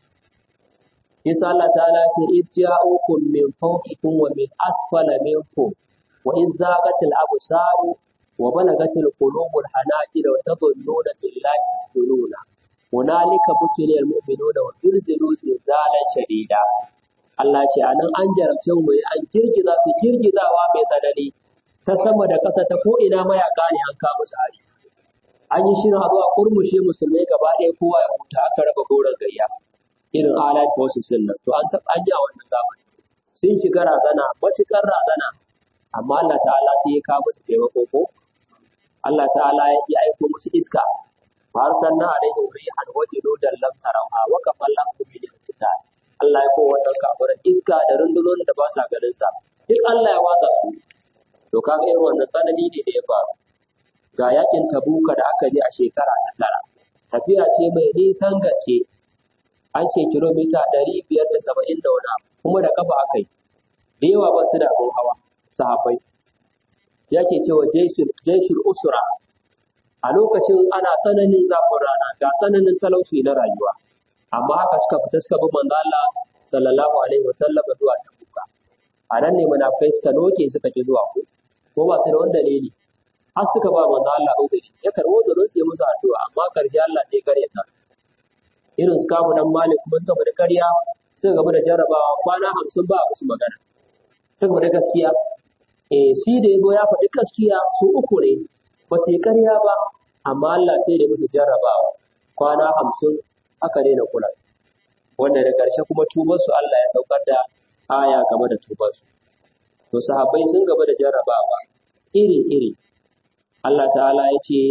Yasa Allah ta'ala ce idja'ukum min fawqikum wa min asfala minkum wa iz zaqatil absaru wa balagatil qulubul hanajir wa tadhunnuna billahi dhununa hunalika butuliyal mu'minuna wa zilzilu zilzalan shadida Allah ce anan an jarabce mu an girgiza su girgizawa mai tsanani ta sama da ƙasa ta ko ina mayaka ne an kama su hari an yi shirin a zuwa kurmushe musulmai gaba ɗaya kowa ya huta aka raba goron gayya irin alat forces din nan to an taɓa an yi a wannan zamani sun shiga razana matuƙar razana amma Allah ta'ala sai ya kawo musu taimako ko Allah ta'ala ya yi aiko musu iska har sannan alaihim rihan wa junudan lam tarawha wa kafallahu bil qital Allah ya ko wannan kafirin iska da rundunonin da ba sa ganin sa duk Allah ya watsa su to kaga irin wannan tsanani ne da ya faru ga yakin tabuka da aka je a shekara ta tara tafiya ce mai nisan gaske an ce kilomita ɗari biyar da saba'in da wani abu kuma da kafa aka yi da yawa ba su da abin hawa sahabbai yake cewa jaishul usra a lokacin ana tsananin zafin rana ga tsananin talauci na rayuwa amma haka suka fita suka bi manzo Allah sallallahu alaihi wasallam zuwa tabuka a nan ne munafikai suka noke suka ki zuwa ko ko ba su da wani dalili har suka ba manzo Allah uzuri ya karbo uzurin su ya musu addu'a amma karshe Allah sai kare ta irin su kamu dan malik kuma suka bada karya suka gaba da jarrabawa kwana hamsin ba a musu magana suka bada gaskiya eh shi da yazo ya faɗi gaskiya su uku ne ba su yi karya ba amma Allah sai da musu jarrabawa kwana hamsin aka daina kula wanda da ƙarshe kuma tubarsu Allah ya saukar da aya game da tubarsu to sahabbai sun gaba da jarrabawa iri-iri Allah ta'ala ya ce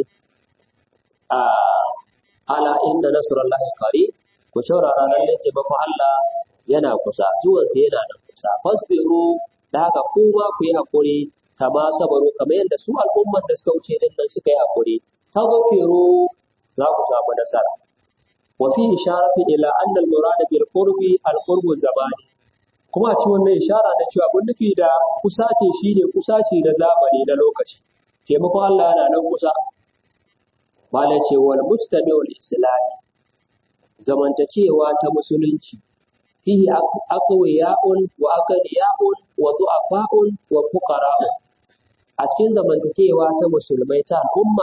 a ala inna nasrullahi qarib ku shaurara nan ne taimakon Allah yana kusa zuwan sa yana nan kusa fasbiru da haka ku ma ku yi hakuri kama sabaru kamar yadda su al'umman da suka wuce din nan suka yi hakuri taghfiru za ku samu nasara wa fi isharatu ila anna al-murad bil qurbi al-qurbu zamani kuma a cikin wannan ishara da cewa abin nufi da kusace shine kusace da zamani na lokaci taimakon Allah yana nan kusa Mala ce wal mujtami'ul islami zamantakewa ta musulunci fihi aqwiya'un wa aqdiya'un wa du'afa'un wa fuqara'un a cikin zamantakewa ta musulmai ta al'umma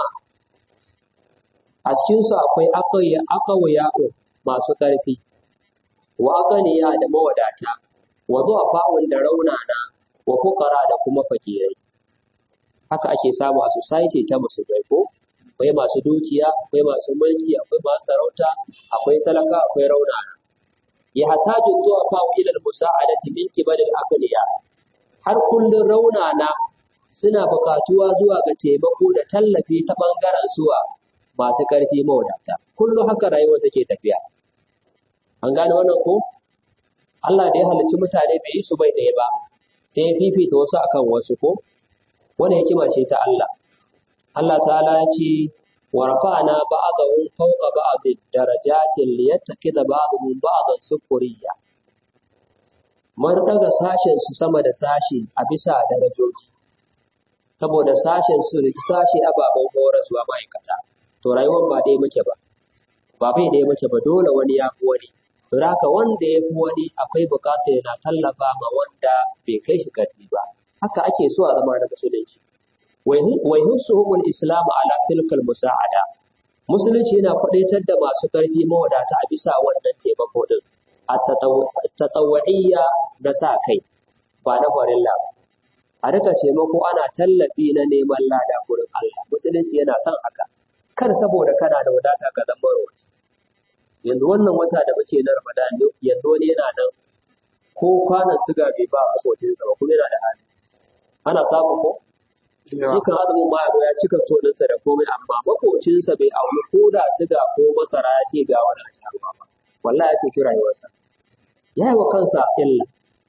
a cikin su akwai aqwiya'un masu ƙarfi wa aqdiya da mawadata wa du'afa'un da raunana wa fuqara da kuma fakirai haka ake samu a society ta musulmai ko akwai masu dukiya akwai masu mulki akwai masu sarauta akwai talaka akwai raunana ya hataju zuwa fawo ilal musa'adati min kibalil aqliya har kullun raunana suna buƙatuwa zuwa ga taimako da tallafi ta bangaren suwa masu ƙarfi mawadata kullum haka rayuwar take tafiya an gane wannan ko Allah da ya halicci mutane bai yi su bai ɗaya ba sai ya fifita wasu akan wasu ko wannan hikima ce ta Allah Allah ta'ala ya ce wa rafa'na ba'dahum fawqa ba'd darajatin liyattakhidha ba'dhum ba'dan sukuriya mun daga sashen su sama da sashi a bisa darajoji saboda sashen su sashi ababen horaswa ma'aikata to rayuwar ba dai muke ba ba bai dai muke ba dole wani ya fi wani don haka wanda ya fi wani akwai bukatar yana tallafa ma wanda bai kai shi karfi ba haka ake so a zama na musulunci wai husuhumul islamu ala tilkal musa'ada musulunci yana kwadaitar da masu karfi mawadata a bisa wannan taimako din a tatawwa'iyya na sa kai ba na farilla ba a rika taimako ana tallafi na neman lada gurin Allah musulunci yana son haka kar saboda kana da wadata ka zama rawaci yanzu wannan wata da muke na Ramadan yanzu wani yana nan ko kwanan siga bai ba abokinsa ba kuma yana da hali ana samu ko shi kan azumin ma ya cika stoninsa da komai amma makocinsa bai auri ko da siga ko masara ya ce ga wani a ba wallahi ya fi rayuwarsa ya yi wa kansa illa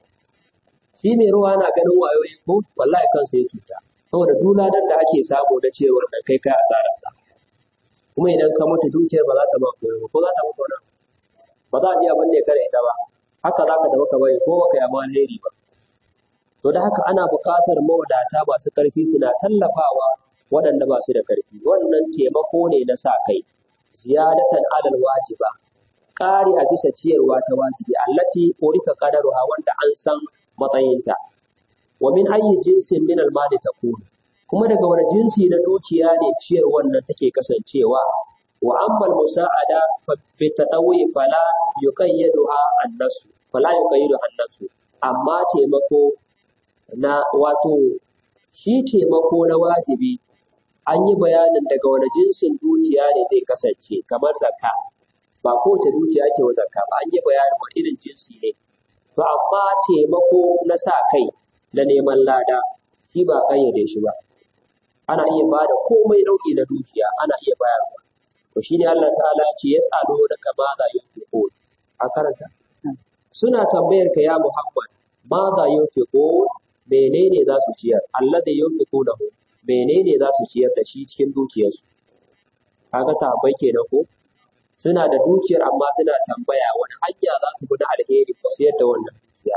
shi mai ruwa na ganin wayoyi ko wallahi kansa ya cuta saboda duladan da ake samu da cewar da kai kai asararsa kuma idan ka mutu dukiyar ba za ta ba koyo ko za ta ba koyo ba za a ji abin da ya kare ita ba haka za ka da maka bai ko baka yaba alheri ba to da haka ana buƙatar mawadata masu ƙarfi suna tallafawa waɗanda ba su da ƙarfi wannan taimako ne na sa kai ziyadatan alal wajiba ƙari a bisa ciyarwa ta wajibi allati urika qadaruha wanda an san matsayinta wa min ayyi jinsin min al-mali takunu kuma daga wani jinsi na dukiya ne ciyar wannan take kasancewa wa ammal musa'ada fa bi tatawi fala yuqayyiduha an-nasu fala yuqayyidu an-nasu amma taimako na wato shi taimako na wajibi an yi bayanin daga wani jinsin dukiya ne zai kasance kamar zakka ba kowace dukiya ke wa zakka ba an yi bayanin wani irin jinsi ne to amma taimako na sa kai na neman lada shi ba kayyade shi ba ana iya ba da komai nau'i na dukiya ana iya bayarwa to shine Allah ta'ala ce ya tsalo da kama za yunfiqo a karanta suna tambayar ka ya Muhammad ma za yunfiqo menene za su ciyar Allah da yunfiqo da menene za su ciyar da shi cikin dukiyarsu kaga sahabbai kenan ko suna da dukiyar amma suna tambaya wani hanya za su bi na alheri su ciyar da wannan dukiya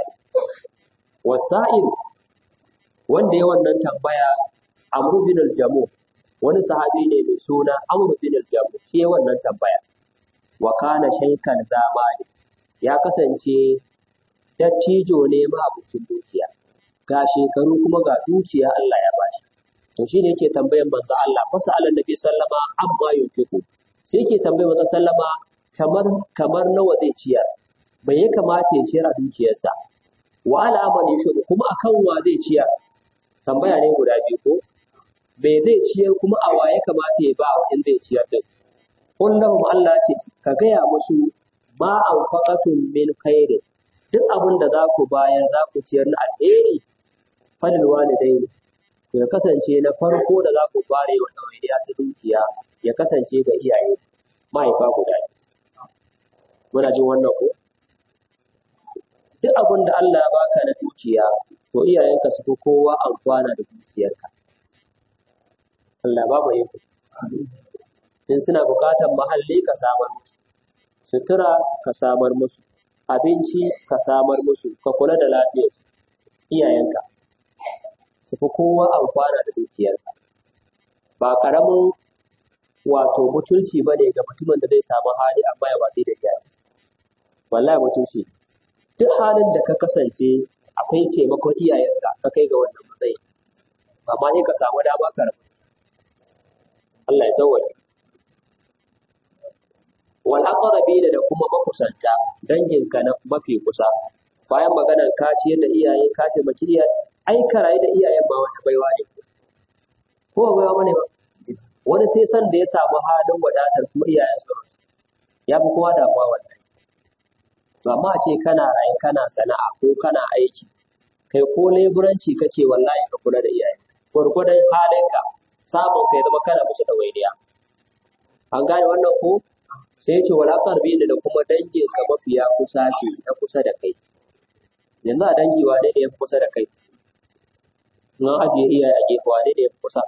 wasa'il wanda ya wannan tambaya Amr bin al-Jamu wani sahabi ne mai suna Amr bin al-Jamu shi ya wannan tambaya wa kana shaykan zamani ya kasance dattijo ne mahabucin dukiya ga shekaru kuma ga dukiya Allah ya bashi to shine yake tambayan manzo Allah fa sa'ala nabi sallama amma yunfiqu sai yake tambayar manzo sallama kamar kamar nawa zai ciyar bai ya kamata ya ciyar a dukiyarsa wa ala amali kuma akan wa zai ciyar tambaya ne guda biyu ko bai zai ciyar kuma a waye kamata ya ba wa in zai ciyar din kullum Allah ce ka gaya musu ma anfaqatum min khairin duk abin da za ku bayar za ku ciyar na alheri falil walidaini to ya kasance na farko da za ku fare wa ɗawainiya ta dukiya ya kasance ga iyaye mahaifa guda biyu muna jin wannan ko duk abin da Allah ya baka na dukiya to iyayenka su fi kowa amfana da dukiyarka Allah ba mu yi in suna buƙatar mahalli ka samar musu sutura ka samar musu abinci ka samar musu ka kula da lafiyarsu iyayenka su fi kowa amfana da dukiyarka ba ƙaramin wato mutunci ba ne ga mutumin da zai samu hali amma ya watsi da iyayensa wallahi mutunci duk halin da ka kasance akwai taimakon iyayenka ka kai ga wannan matsayi amma ne ka samu dama ka rabu Allah ya sauwaje wal aqrabina da kuma makusanta danginka na mafi kusa bayan maganar ka ciyar da iyaye ka taimaki iyaye ai ka rayu da iyayen ba wata baiwa ne ko ba baiwa bane ba wani sai san da ya samu halin wadatar kuma iyayen su ya fi kowa damuwa wannan to amma a ce kana raye kana sana'a ko kana aiki kai ko leburanci kake wallahi ka kula da iyaye gwargwadon halinka samun kai zama kana musu da wainiya an gane wannan ko sai ce wala tarbi da kuma dangin ka mafiya kusa shi na kusa da kai yanzu a dangi wane ne ya fi kusa da kai in an ajiye iyaye a gefe wane ne ya fi kusa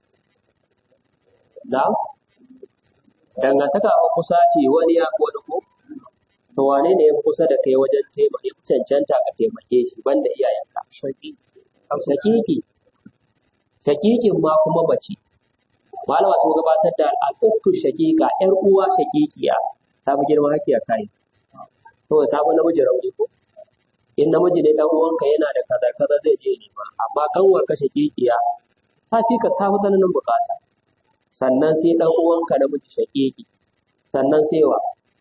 na dangantaka a kusa ce wani ya wani ko to wane ne ya fi kusa da kai wajen taimaka ya fi cancanta ka taimake shi banda iyayenka shakiki shakikin ma kuma mace malama sun gabatar da al'uktu shakika yar uwa shakikiya ta fi girma hakiya kai to to ta fi namiji rauni ko in namiji ne dan uwanka yana da kaza kaza zai je nema amma kanwar kashe kikiya ta fi ka ta fi tsananin bukata sannan sai dan uwanka namiji shakiki sannan sai wa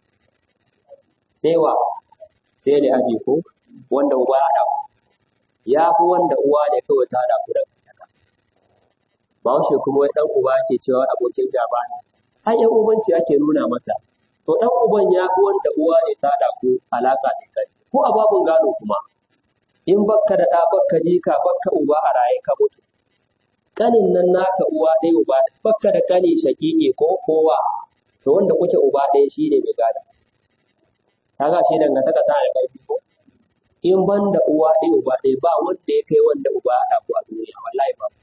sai wa sai ne aji ko wanda uba ya dawo ya fi wanda uwa ne kawai ta da da Bahaushe kuma wai dan uba ke cewa abokin gaba ne har yan ubanci ake nuna masa to dan uban ya fi wanda uwa ne ta da ku alaka ne kai ko a babun gado kuma in bakka da ɗa bakka jika bakka uba a raye ka mutu kanin nan naka uwa ɗaya uba ɗaya bakka da kani shakike ko kowa to wanda kuke uba ɗaya shi ne mai gada kaga shi dangantaka ta da ƙarfi ko in ban da uwa ɗaya uba ɗaya ba wanda ya kai wanda uba ya haɗa ku a duniya wallahi ba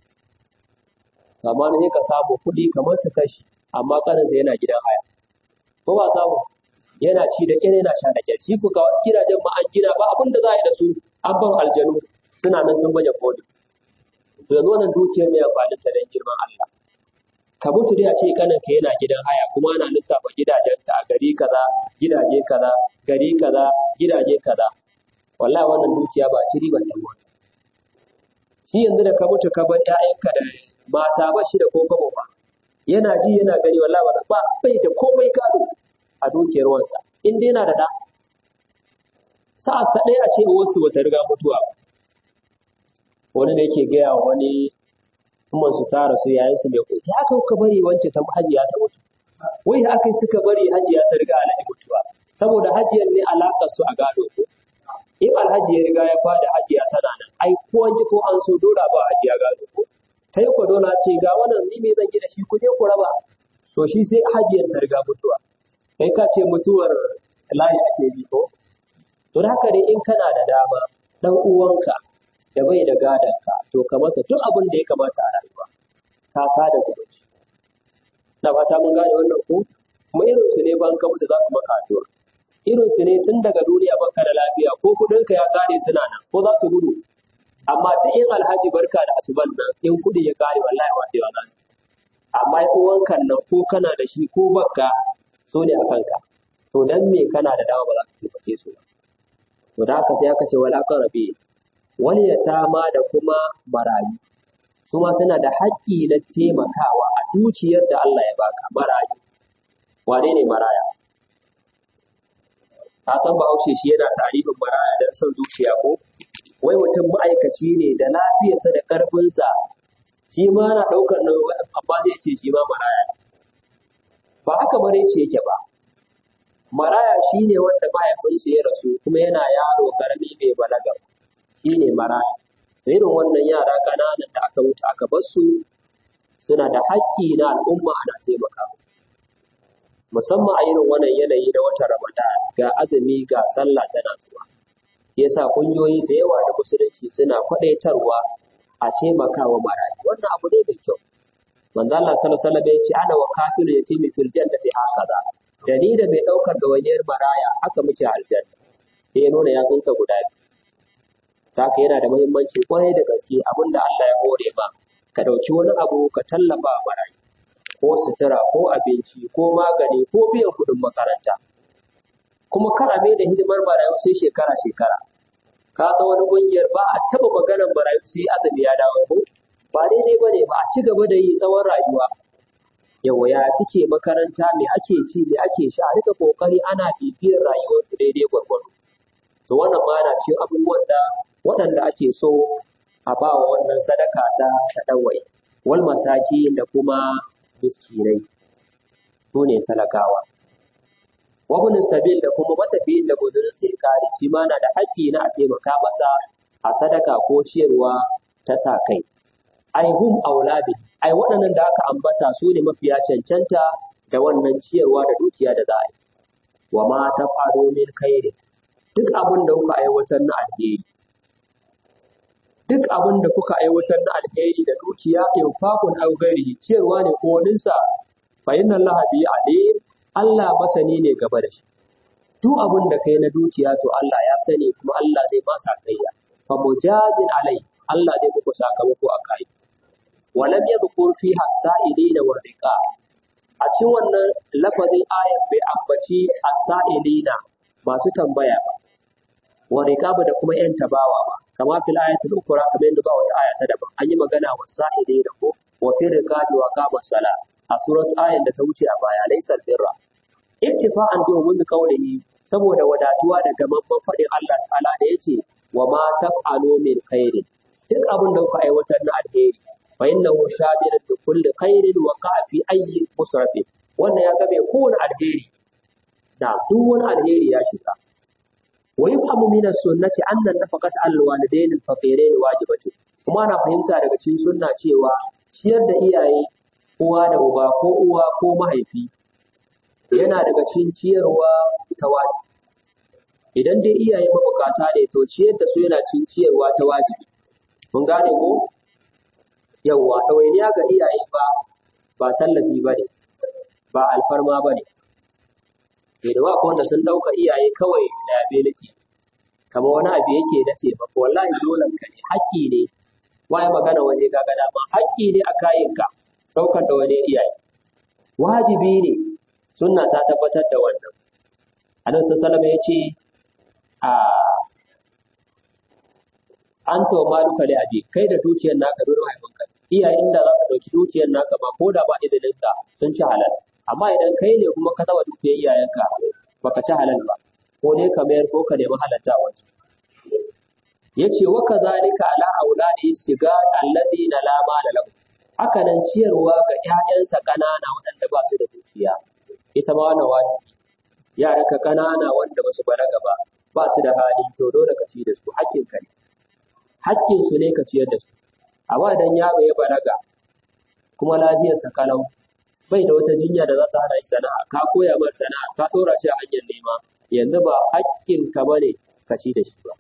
amma ne ka samu kuɗi kamar su kashi amma kaninsa yana gidan haya ko ba samu yana ci da kyar yana sha da kyar shi ku ga wasu gidajen ma an gina ba abin da za a yi da su an ban aljanu suna nan sun baje koli to yanzu wannan dukiyar mai amfani ta dan girman Allah ka mutu dai a ce kanin ka yana gidan haya kuma ana lissafa gidajen ka a gari kaza gidaje kaza gari kaza gidaje kaza wallahi wannan dukiya ba ci riban ta ba shi yanzu da ka mutu ka bar ƴaƴanka da mata ba shi da ko kabo ba yana ji yana gani wallahi ba ba bai da komai gado a dukiyar wansa in dai yana da da sa'a sa ɗaya a ce wasu bata riga mutuwa ba wani da yake gaya wa wani umman su tara su yayin su mai kuɗi haka kuka bari wance ta hajiya ta mutu wai haka suka bari hajiya ta riga alhaji mutuwa saboda hajiyar ne alaƙar su a gado ko in alhaji ya riga ya fada hajiya tana nan ai ko an ji ko an so dora ba hajiya gado ko kai ko dole ce ga wannan ni me zan yi da shi ku je ku raba to shi sai hajiyar ta riga mutuwa kai ka ce mutuwar layi ake bi ko to haka dai in kana da dama dan uwanka da bai da gadonka to ka masa duk abin da ya kamata a rayuwa ka sada zumunci na fata mun gane wannan ko kuma irin su ne ban ka mutu za su maka addu'a irin su ne tun daga duniya baka da lafiya ko kudin ka ya kare suna nan ko za su gudu amma duk in alhaji barka da asuban nan in kudi ya kare wallahi wadewa za su amma in uwankan nan ko kana da shi ko bakka so ne a kanka to dan me kana da dama ba za ka taimake su ba to da haka sai aka ce wal aqrabi wal yatama da kuma marayu su ma suna da haƙƙi na taimakawa a dukiyar da Allah ya baka marayu wane ne maraya ka san bahaushe shi yana tarihin maraya don son zuciya ko wai mutum ma'aikaci ne da lafiyarsa da ƙarfinsa shi ma na ɗaukar nan amma zai ce shi ma maraya ne ba haka bare ce yake ba maraya shi ne wanda mahaifinsa ya rasu kuma yana yaro karami bai balaga shi ne maraya irin wannan yara ƙananan da aka mutu aka bar su suna da haƙƙi na al'umma ana taimaka musamman a irin wannan yanayi na watan ramadan ga azumi ga sallah tana zuwa yasa ƙungiyoyi da yawa da musulunci suna kwaɗaitarwa a taimakawa marayu wannan abu ne mai kyau manzo Allah sallallahu alaihi wasallam ya ce ana wa kafiru yatimi fil jannati hakaza da ni da mai ɗaukar gawaniyar maraya haka muke aljanna sai ya nuna yatsunsa guda biyu haka yana da muhimmanci kwarai da gaske abinda Allah ya hore ma ka ɗauki wani abu ka tallafa wa marayu ko sutura ko abinci ko magani ko biyan kuɗin makaranta kuma kar a mai da hidimar marayu sai shekara shekara ka san wani ƙungiyar ba a taɓa maganar marayu sai azumi ya dawo ko ba daidai ba ne ba a ci gaba da yi tsawon rayuwa yawa ya suke makaranta me ake ci me ake sha a rika kokari ana bibiyar rayuwarsu daidai gwargwado to wannan ma yana cikin abubuwan da waɗanda ake so a ba wa wannan sadaka ta taɗawai wal masaki da kuma miskinai su ne talakawa wabin sabil da kuma matafiyin da guzurin sai kare shi ma na da haƙƙi na a taimaka masa a sadaka ko ciyarwa ta sa kai ai hum aulabi ai waɗannan da aka ambata su ne mafiya cancanta da wannan ciyarwa da dukiya da za a yi wa ma ta faru min khairin duk abin da kuka aiwatar na alheri duk abin da kuka aiwatar na alheri da dukiya infaqun aw ghairihi ciyarwa ne ko waninsa fa inna allaha bi alim Allah masani ne gaba da shi duk abin da kai na dukiya to Allah ya sani kuma Allah zai ba sa kaiya fa mujazin alai Allah zai muku sakamako a kai walam yadhkur fiha as-sa'ilina wa riqa a cikin wannan lafazin ayat bai ambaci as-sa'ilina masu tambaya ba wa riqaba da kuma yan tabawa ba kama fil ayatul ukhra kamar yadda ba wata aya ta daban an yi magana wa sa'ide da ko wa fil riqabi wa qama sala a surat ayan da ta wuce a baya laysa birra ittifa'an bi ummi qawlihi saboda wadatuwa da gamamman faɗin Allah ta'ala da yace wa ma taf'alu min khairin duk abin da kuka aiwatar na alheri fa innahu shabirin bi kulli khairin wa qa'a fi ayyi musrafin wannan ya game kowane alheri da duk wani alheri ya shiga wa yafhamu min as-sunnati anna nafaqata al-walidayn al-faqirayn wajibatu kuma ana fahimta daga cikin sunna cewa ciyar da iyaye uwa da uba ko uwa ko mahaifi yana daga cikin ciyarwa ta wajibi idan dai iyaye mabukata ne to ciyar da su yana cikin ciyarwa ta wajibi mun gane ko yawwa ɗawainiya ga iyaye fa ba tallafi ba ne ba alfarma ba ne da da wanda sun ɗauka iyaye kawai liability kamar wani abu yake na ce ba wallahi dole ka ne haƙƙi ne waye magana waje ga gada ma haƙƙi ne a kayanka ɗaukar da wani iyaye wajibi ne sunna ta tabbatar da wannan annabi sallallahu ya ce a an to maluka li abi kai da dukiyar naka dole mahaifinka iyayen da za su ɗauki dukiyar naka ba ko da ba izinin ka sun ci halal amma idan kai ne kuma ka taba dukiyar iyayenka baka ci halal ba ko ne ka mayar ko ka nemi halatta wasu yace wa kadhalika ala auladi siga alladina la mala lahu haka nan ciyarwa ga ƴaƴansa ƙanana waɗanda ba su da dukiya ita ma wannan wajibi yaran ka ƙanana wanda ba su balaga ba ba su da hali to dole ka ci da su hakkin ka ne hakkin su ne ka ciyar da su amma idan yaro ya balaga kuma lafiyarsa kalau bai da wata jinya da za ta hana shi sana'a ka koya mar sana'a ka ɗora shi a hanyar nema yanzu ba hakkin ka bane ka ci da shi ba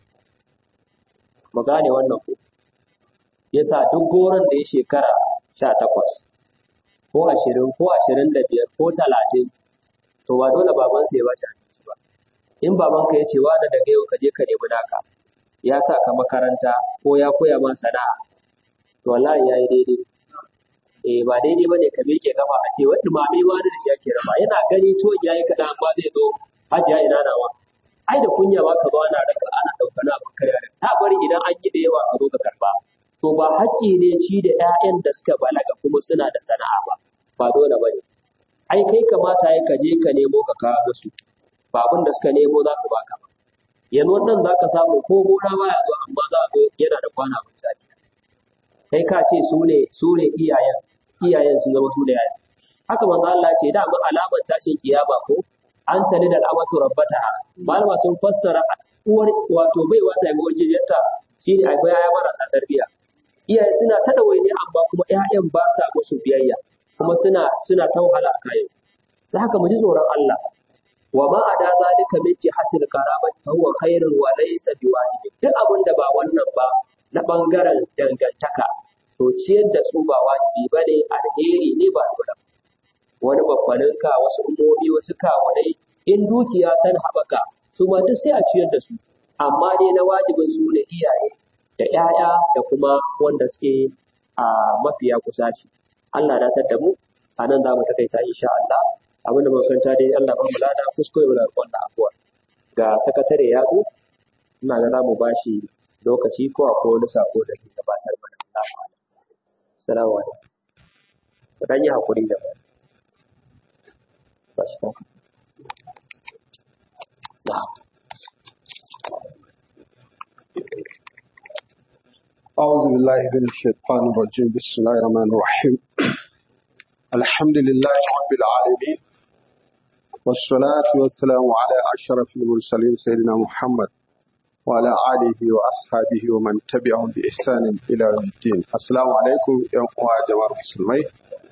mu gane wannan ko yasa duk goron da ya shekara sha takwas ko ashirin ko ashirin da biyar ko talatin to ba dole babansa ya bashi abinci ba in babanka ya ce wa da daga yau ka je ka nemi naka ya sa ka makaranta ko ya koya ma sana'a to wallahi yayi daidai eh ba daidai bane ka miƙe kafa a ce wani mame ma da shi ake raba yana gani to yayi kaɗan amma zai zo hajiya ina nawa ai da kunya ba ka zo ana raka ana ɗauka na abin karya ta bari idan an yi da yawa ka zo ka karba to ba haƙƙi ne ci da ƴaƴan da suka balaga kuma suna da sana'a ba ba dole ba ne ai kai kamata ya ka je ka nemo ka kawo musu ba abin da suka nemo za su baka ba yanzu wannan za ka samu ko gona baya zo amma za a zo yana da kwana misali kai ka ce su ne su ne iyayen iyayen sun zama su da yayan haka manzo Allah ce da alamar tashin kiyama ko an tani da al'amatu rabbataha malama sun fassara uwar wato bai wata ga wajiyarta shine akwai yaya marasa tarbiyya iyaye suna ta dawaini amma kuma ƴaƴan ba sa musu biyayya kuma suna suna ta wahala a kayan da haka mu ji tsoron Allah wa ma ada zalika min jihatil karamati fa huwa khairun wa laysa biwajib duk abin da ba wannan ba na bangaren dangantaka to ciyar da su ba wajibi bane alheri ne ba dole wani babbaninka wasu umomi wasu kawunai in dukiya ta haɓaka su ma duk sai a ciyar da su amma dai na wajibin su ne iyaye da ƴaƴa da kuma wanda suke a mafiya kusa shi Allah na da mu a nan za mu takaita insha Allah abin da makaranta dai Allah ba mu lada kuskure mu da wannan abuwa ga sakatare ya zo ina ga za mu bashi lokaci ko akwai wani sako da zai gabatar mana Allah ma'ana assalamu alaikum ku dan yi hakuri da mu bashi ta أعوذ بالله من الشيطان الرجيم بسم الله الرحمن الرحيم الحمد لله رب العالمين والصلاة والسلام على أشرف المرسلين سيدنا محمد وعلى آله وأصحابه ومن تبعهم بإحسان إلى يوم الدين السلام عليكم يا جماعة المسلمين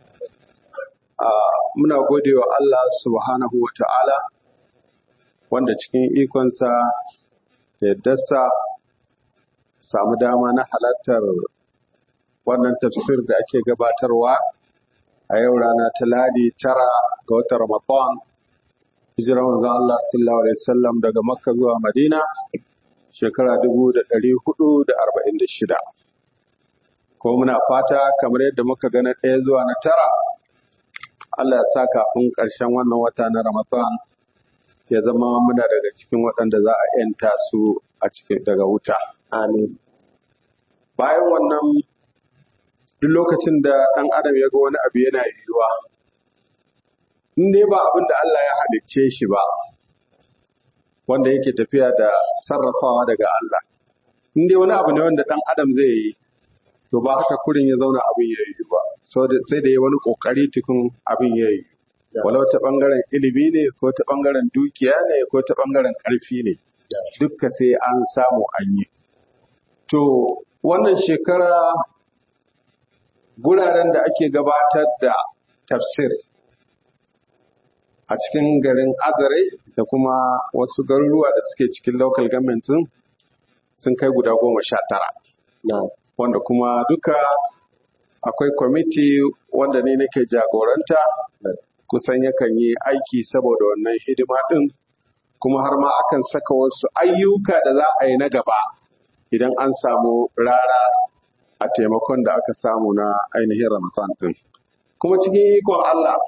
muna gode wa Allah subhanahu wa ta'ala wanda cikin ikonsa da yaddarsa samu dama na halartar wannan tafsir da ake gabatarwa a yau rana ta ladi tara ga watan Ramadan hijirar manzon Allah sallallahu alaihi wasallam daga Makka zuwa Madina shekara dubu da ɗari hudu da arba'in da shida. Ko muna fata kamar yadda muka gana ɗaya zuwa na tara Allah ya sa kafin ƙarshen wannan wata na Ramadan ya zama muna daga cikin waɗanda za a ‘yanta su a cikin daga wuta. Amin. Bayan wannan duk lokacin da ɗan adam ya ga wani abu yana yiwuwa, in dai ba abin da Allah ya halicce shi ba, wanda yake tafiya da sarrafawa daga Allah. In dai wani abu ne wanda ɗan adam zai yi, to ba haka kurin ya zauna abin ya yi ba, sai da ya wani ƙoƙari tukun abin ya yi. walau ta ɓangaren ilimi ne ko ta ɓangaren dukiya ne ko ta ɓangaren ƙarfi ne dukka sai an samu an yi to wannan shekara guraren da ake gabatar da tafsir a cikin garin azare da kuma wasu garuruwa da suke cikin local government sun kai guda goma sha tara wanda kuma duka akwai kwamiti wanda ne nake jagoranta kusan yakan yi aiki saboda wannan hidima ɗin kuma har ma akan saka wasu ayyuka da za a yi na gaba idan an samu rara a taimakon da aka samu na ainihin ramadan ɗin kuma cikin ikon Allah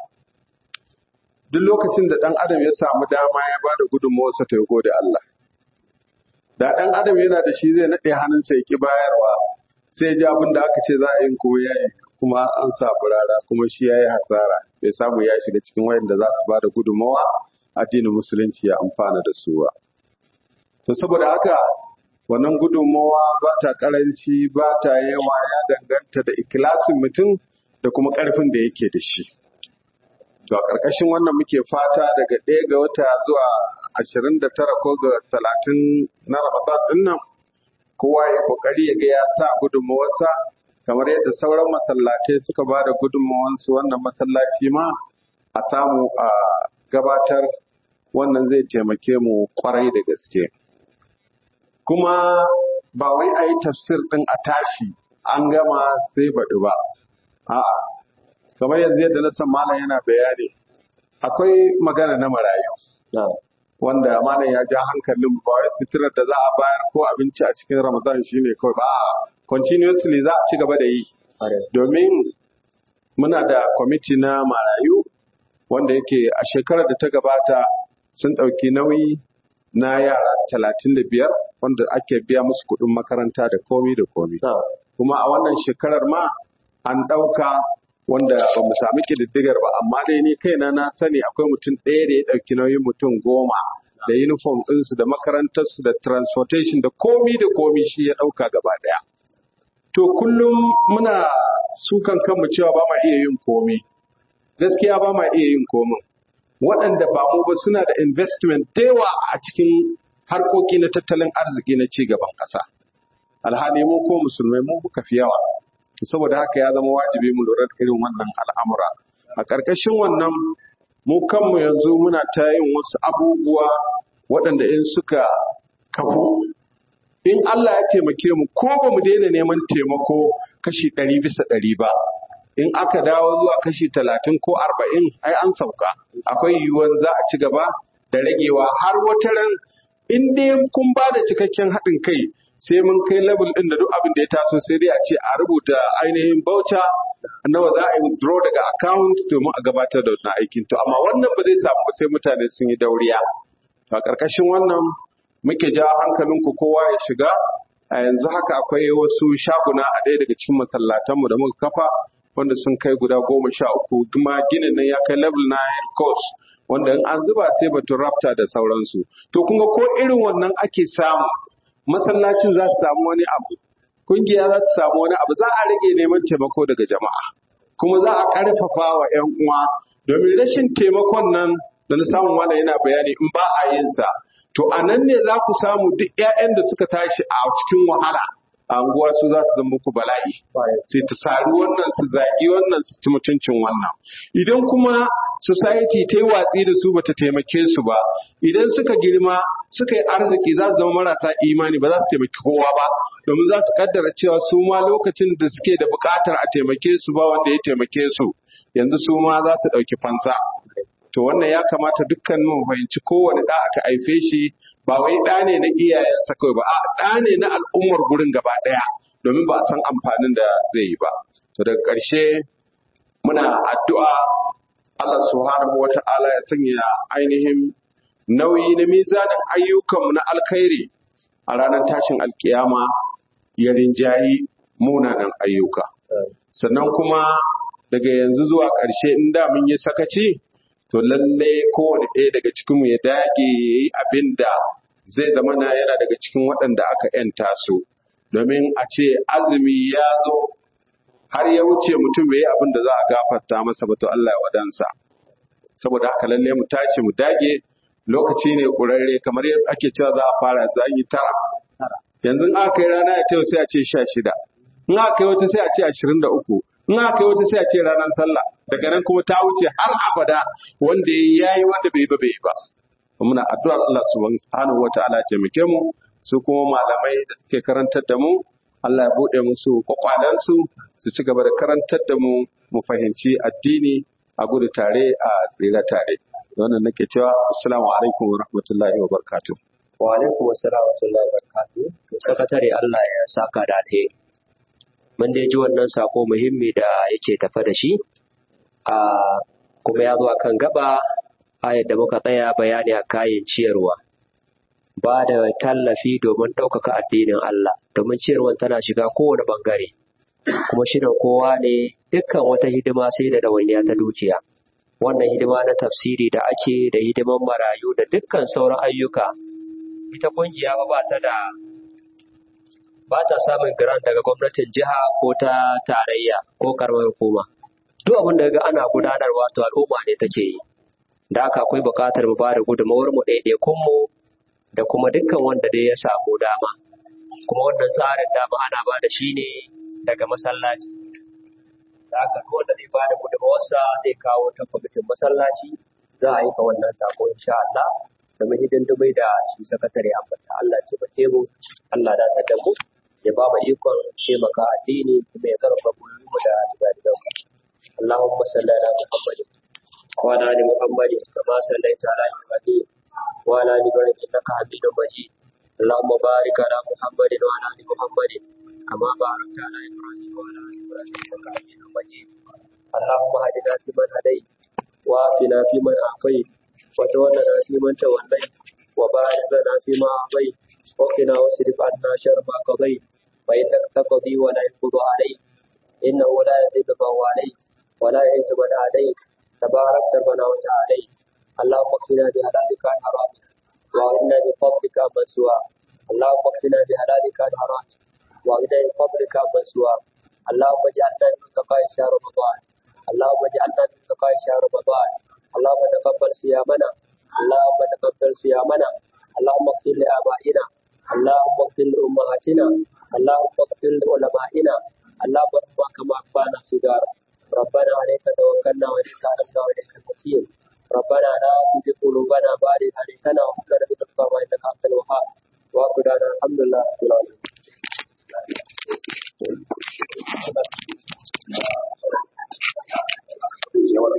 duk lokacin da ɗan adam ya samu dama ya ba da gudunmawarsa ta gode Allah da ɗan adam yana da shi zai naɗe hannunsa ya ƙi bayarwa sai ji abin da aka ce za a yi ko ya yi kuma an samu rara kuma shi ya yi hasara bai samu ya shiga cikin wayanda za su ba da gudunmawa addinin musulunci ya amfana da su ba. To saboda haka wannan gudunmawa ba ta karanci ba ta yawa ya danganta da ikilasin mutum da kuma ƙarfin da yake da shi. To a ƙarƙashin wannan muke fata daga ɗaya ga wata zuwa ashirin da tara ko ga talatin na Ramadan ɗin nan kowa ya ƙoƙari ya ga ya sa gudunmawarsa kamar yadda sauran masallatai suka ba da gudunmawansu wannan masallaci ma a samu a gabatar wannan zai taimake mu kwarai da gaske kuma ba wai a yi tafsir ɗin a tashi an gama sai baɗi ba a'a kamar yanzu yadda na san malam yana bayani akwai magana na marayu wanda malam ya ja hankalin ba wai suturar da za a bayar ko abinci a cikin ramadan shine kawai ba continuously za a ci gaba da yi domin muna da kwamiti na marayu wanda yake a shekarar da ta gabata sun ɗauki nauyi na yara talatin da biyar wanda ake biya musu kuɗin makaranta da komi da komi kuma a wannan shekarar ma an ɗauka wanda ba mu sami ƙididdigar ba amma dai ni kaina na sani akwai mutum ɗaya da ya ɗauki nauyin mutum goma da uniform ɗinsu da makarantarsu da transportation da komi da komi shi ya ɗauka gaba ɗaya to kullum muna sukan kanmu cewa ba ma iya yin komi gaskiya ba ma iya yin komin waɗanda ba mu ba suna da investment da yawa a cikin harkoki na tattalin arziki na ci gaban ƙasa alhali mu ko musulmai mu muka fi yawa saboda haka ya zama wajibi mu lura da irin wannan al'amura a ƙarƙashin wannan mu kanmu yanzu muna ta yin wasu abubuwa waɗanda in suka kafu in Allah ya taimake mu ko ba mu daina neman taimako kashi ɗari bisa ɗari ba in aka dawo zuwa kashi talatin ko arba'in ai an sauka akwai yiwuwar za a ci gaba da ragewa har wata ran in dai kun ba da cikakken haɗin kai sai mun kai level ɗin da duk abin da ya taso sai dai a ce a rubuta ainihin bauta nawa za a yi withdraw daga account domin a gabatar da wannan aikin to amma wannan ba zai samu ba sai mutane sun yi dauriya to a ƙarƙashin wannan muke ja hankalinku kowa ya shiga a yanzu haka akwai wasu shaguna a ɗaya daga cikin masallatanmu da muka kafa wanda sun kai guda goma sha uku kuma ginin nan ya kai level 9 course wanda in an zuba sai batun rafta da sauransu to kun ga ko irin wannan ake samu masallacin za su samu wani abu kungiya za su samu wani abu za a rage neman taimako daga jama'a kuma za a ƙarfafa wa 'yan uwa domin rashin taimakon nan da na samu wanda yana bayani in ba a yin sa to a nan ne za ku samu duk 'ya'yan da suka tashi a cikin wahala a anguwa su za su zama muku bala'i sai ta sari wannan su zagi wannan su ci mutuncin wannan idan kuma society ta yi watsi da su bata taimake su ba idan suka girma suka yi arziki za su zama marasa imani ba za su taimaki kowa ba domin za su kaddara cewa su ma lokacin da suke da bukatar a taimake su ba wanda ya taimake su yanzu su ma za su ɗauki fansa to wannan ya kamata dukkan mu fahimci kowane ɗa aka haife shi ba wai ɗa ne na iyayensa kawai ba a ɗa ne na al'ummar gurin gaba ɗaya domin ba a san amfanin da zai yi ba to daga ƙarshe muna addu'a Allah subhanahu wa ta'ala ya sanya ainihin nauyi na mizanin ayyukanmu na alkhairi a ranar tashin alkiyama ya rinjayi munanan ayyuka sannan kuma daga yanzu zuwa ƙarshe in da mun yi sakaci to lalle kowane ɗaya daga cikinmu ya dage ya yi abin da zai zama na yana daga cikin waɗanda aka ‘yanta su domin a ce azumi ya zo har ya wuce mutum bai yi abin da za a gafarta masa ba to Allah ya wadansa saboda haka lalle mu tashi mu dage lokaci ne ƙurarre kamar yadda ake cewa za a fara za yi tara yanzu in aka yi rana ya ce sai a ce sha shida in aka yi wata sai a ce ashirin da uku in aka yi wata sai a ce ranar sallah daga nan kuma ta wuce har abada wanda ya yi wanda bai yi ba bai yi ba muna addu'ar Allah subhanahu wataala ya taimake mu su kuma malamai da suke karantar da mu Allah ya buɗe musu kwakwalensu su ci gaba da karantar da mu mu fahimci addini a gudu tare a tsira tare da wannan nake cewa assalamu alaikum wa rahmatullahi wa barakatuh wa alaikum assalam wa rahmatullahi wa barakatuh to sakatare Allah ya saka da alheri mun dai ji wannan sako muhimmi da yake tafa da shi a kuma ya zo akan gaba ayar da muka tsaya bayani a kayan ciyarwa ba da tallafi domin ɗaukaka addinin Allah domin ciyarwan tana shiga kowane ɓangare kuma shirin kowa ne dukkan wata hidima sai da ɗawainiya ta dukiya wannan hidima na tafsiri da ake da hidiman marayu da dukkan sauran ayyuka ita kungiya ba ta da ba ta samun grant daga gwamnatin jiha ko ta tarayya ko karamar hukuma duk abin da ga ana gudanarwa to al'umma ne take yi da haka akwai buƙatar mu ba da gudunmawar mu ɗaiɗaikun mu da kuma dukkan wanda dai ya samu dama kuma wannan tsarin dama ana ba da shi ne daga masallaci da haka duk wanda zai ba da gudunmawarsa zai kawo ta kwamitin masallaci za a yi ka wannan sako insha Allah da mahidindimai da shi sakatare ambata Allah ya taimake mu Allah da ta mu ya ba mu ikon taimaka addini kuma ya karfafa mu da digadigan mu Allahumma salli ala Muhammadin wa ala ali Muhammadin kama sallaita ala Ibrahim وعلى آل إبراهيم إنك حميد مجيد اللهم بارك على محمد وعلى آل محمد كما باركت على إبراهيم وعلى آل إبراهيم إنك حميد مجيد اللهم هدنا فيمن هديت وعافنا فيمن عافيت وتولنا فيمن توليت وبارك لنا فيما أعطيت وقنا واصرف عنا شر ما قضيت فإنك تقضي ولا يقضى عليك إنه لا يذل من واليت ولا يعز من عاديت تبارك ربنا وتعاليت اللهم اكفنا بهلالك عن حرامك وإنا بفضلك عمن سواك اللهم اكفنا بهلالك عن حرامك وإنا بفضلك عمن سواك اللهم اجعلنا من متقاء شهر رمضان اللهم اجعلنا من متقاء شهر رمضان اللهم تقبل صيامنا اللهم تقبل صيامنا اللهم اغفر لآبائنا اللهم اغفر لأمهاتنا اللهم اغفر لعلمائنا اللهم ارحمنا كما أخفانا صغارا ربنا عليك توكلنا وإليك أنبنا وإليك المصير ربنا لا تزغ قلوبنا بعد إذ هديتنا وهب لنا من لدنك رحمة إنك أنت الوهاب وآخر دعوانا الحمد لله رب العالمين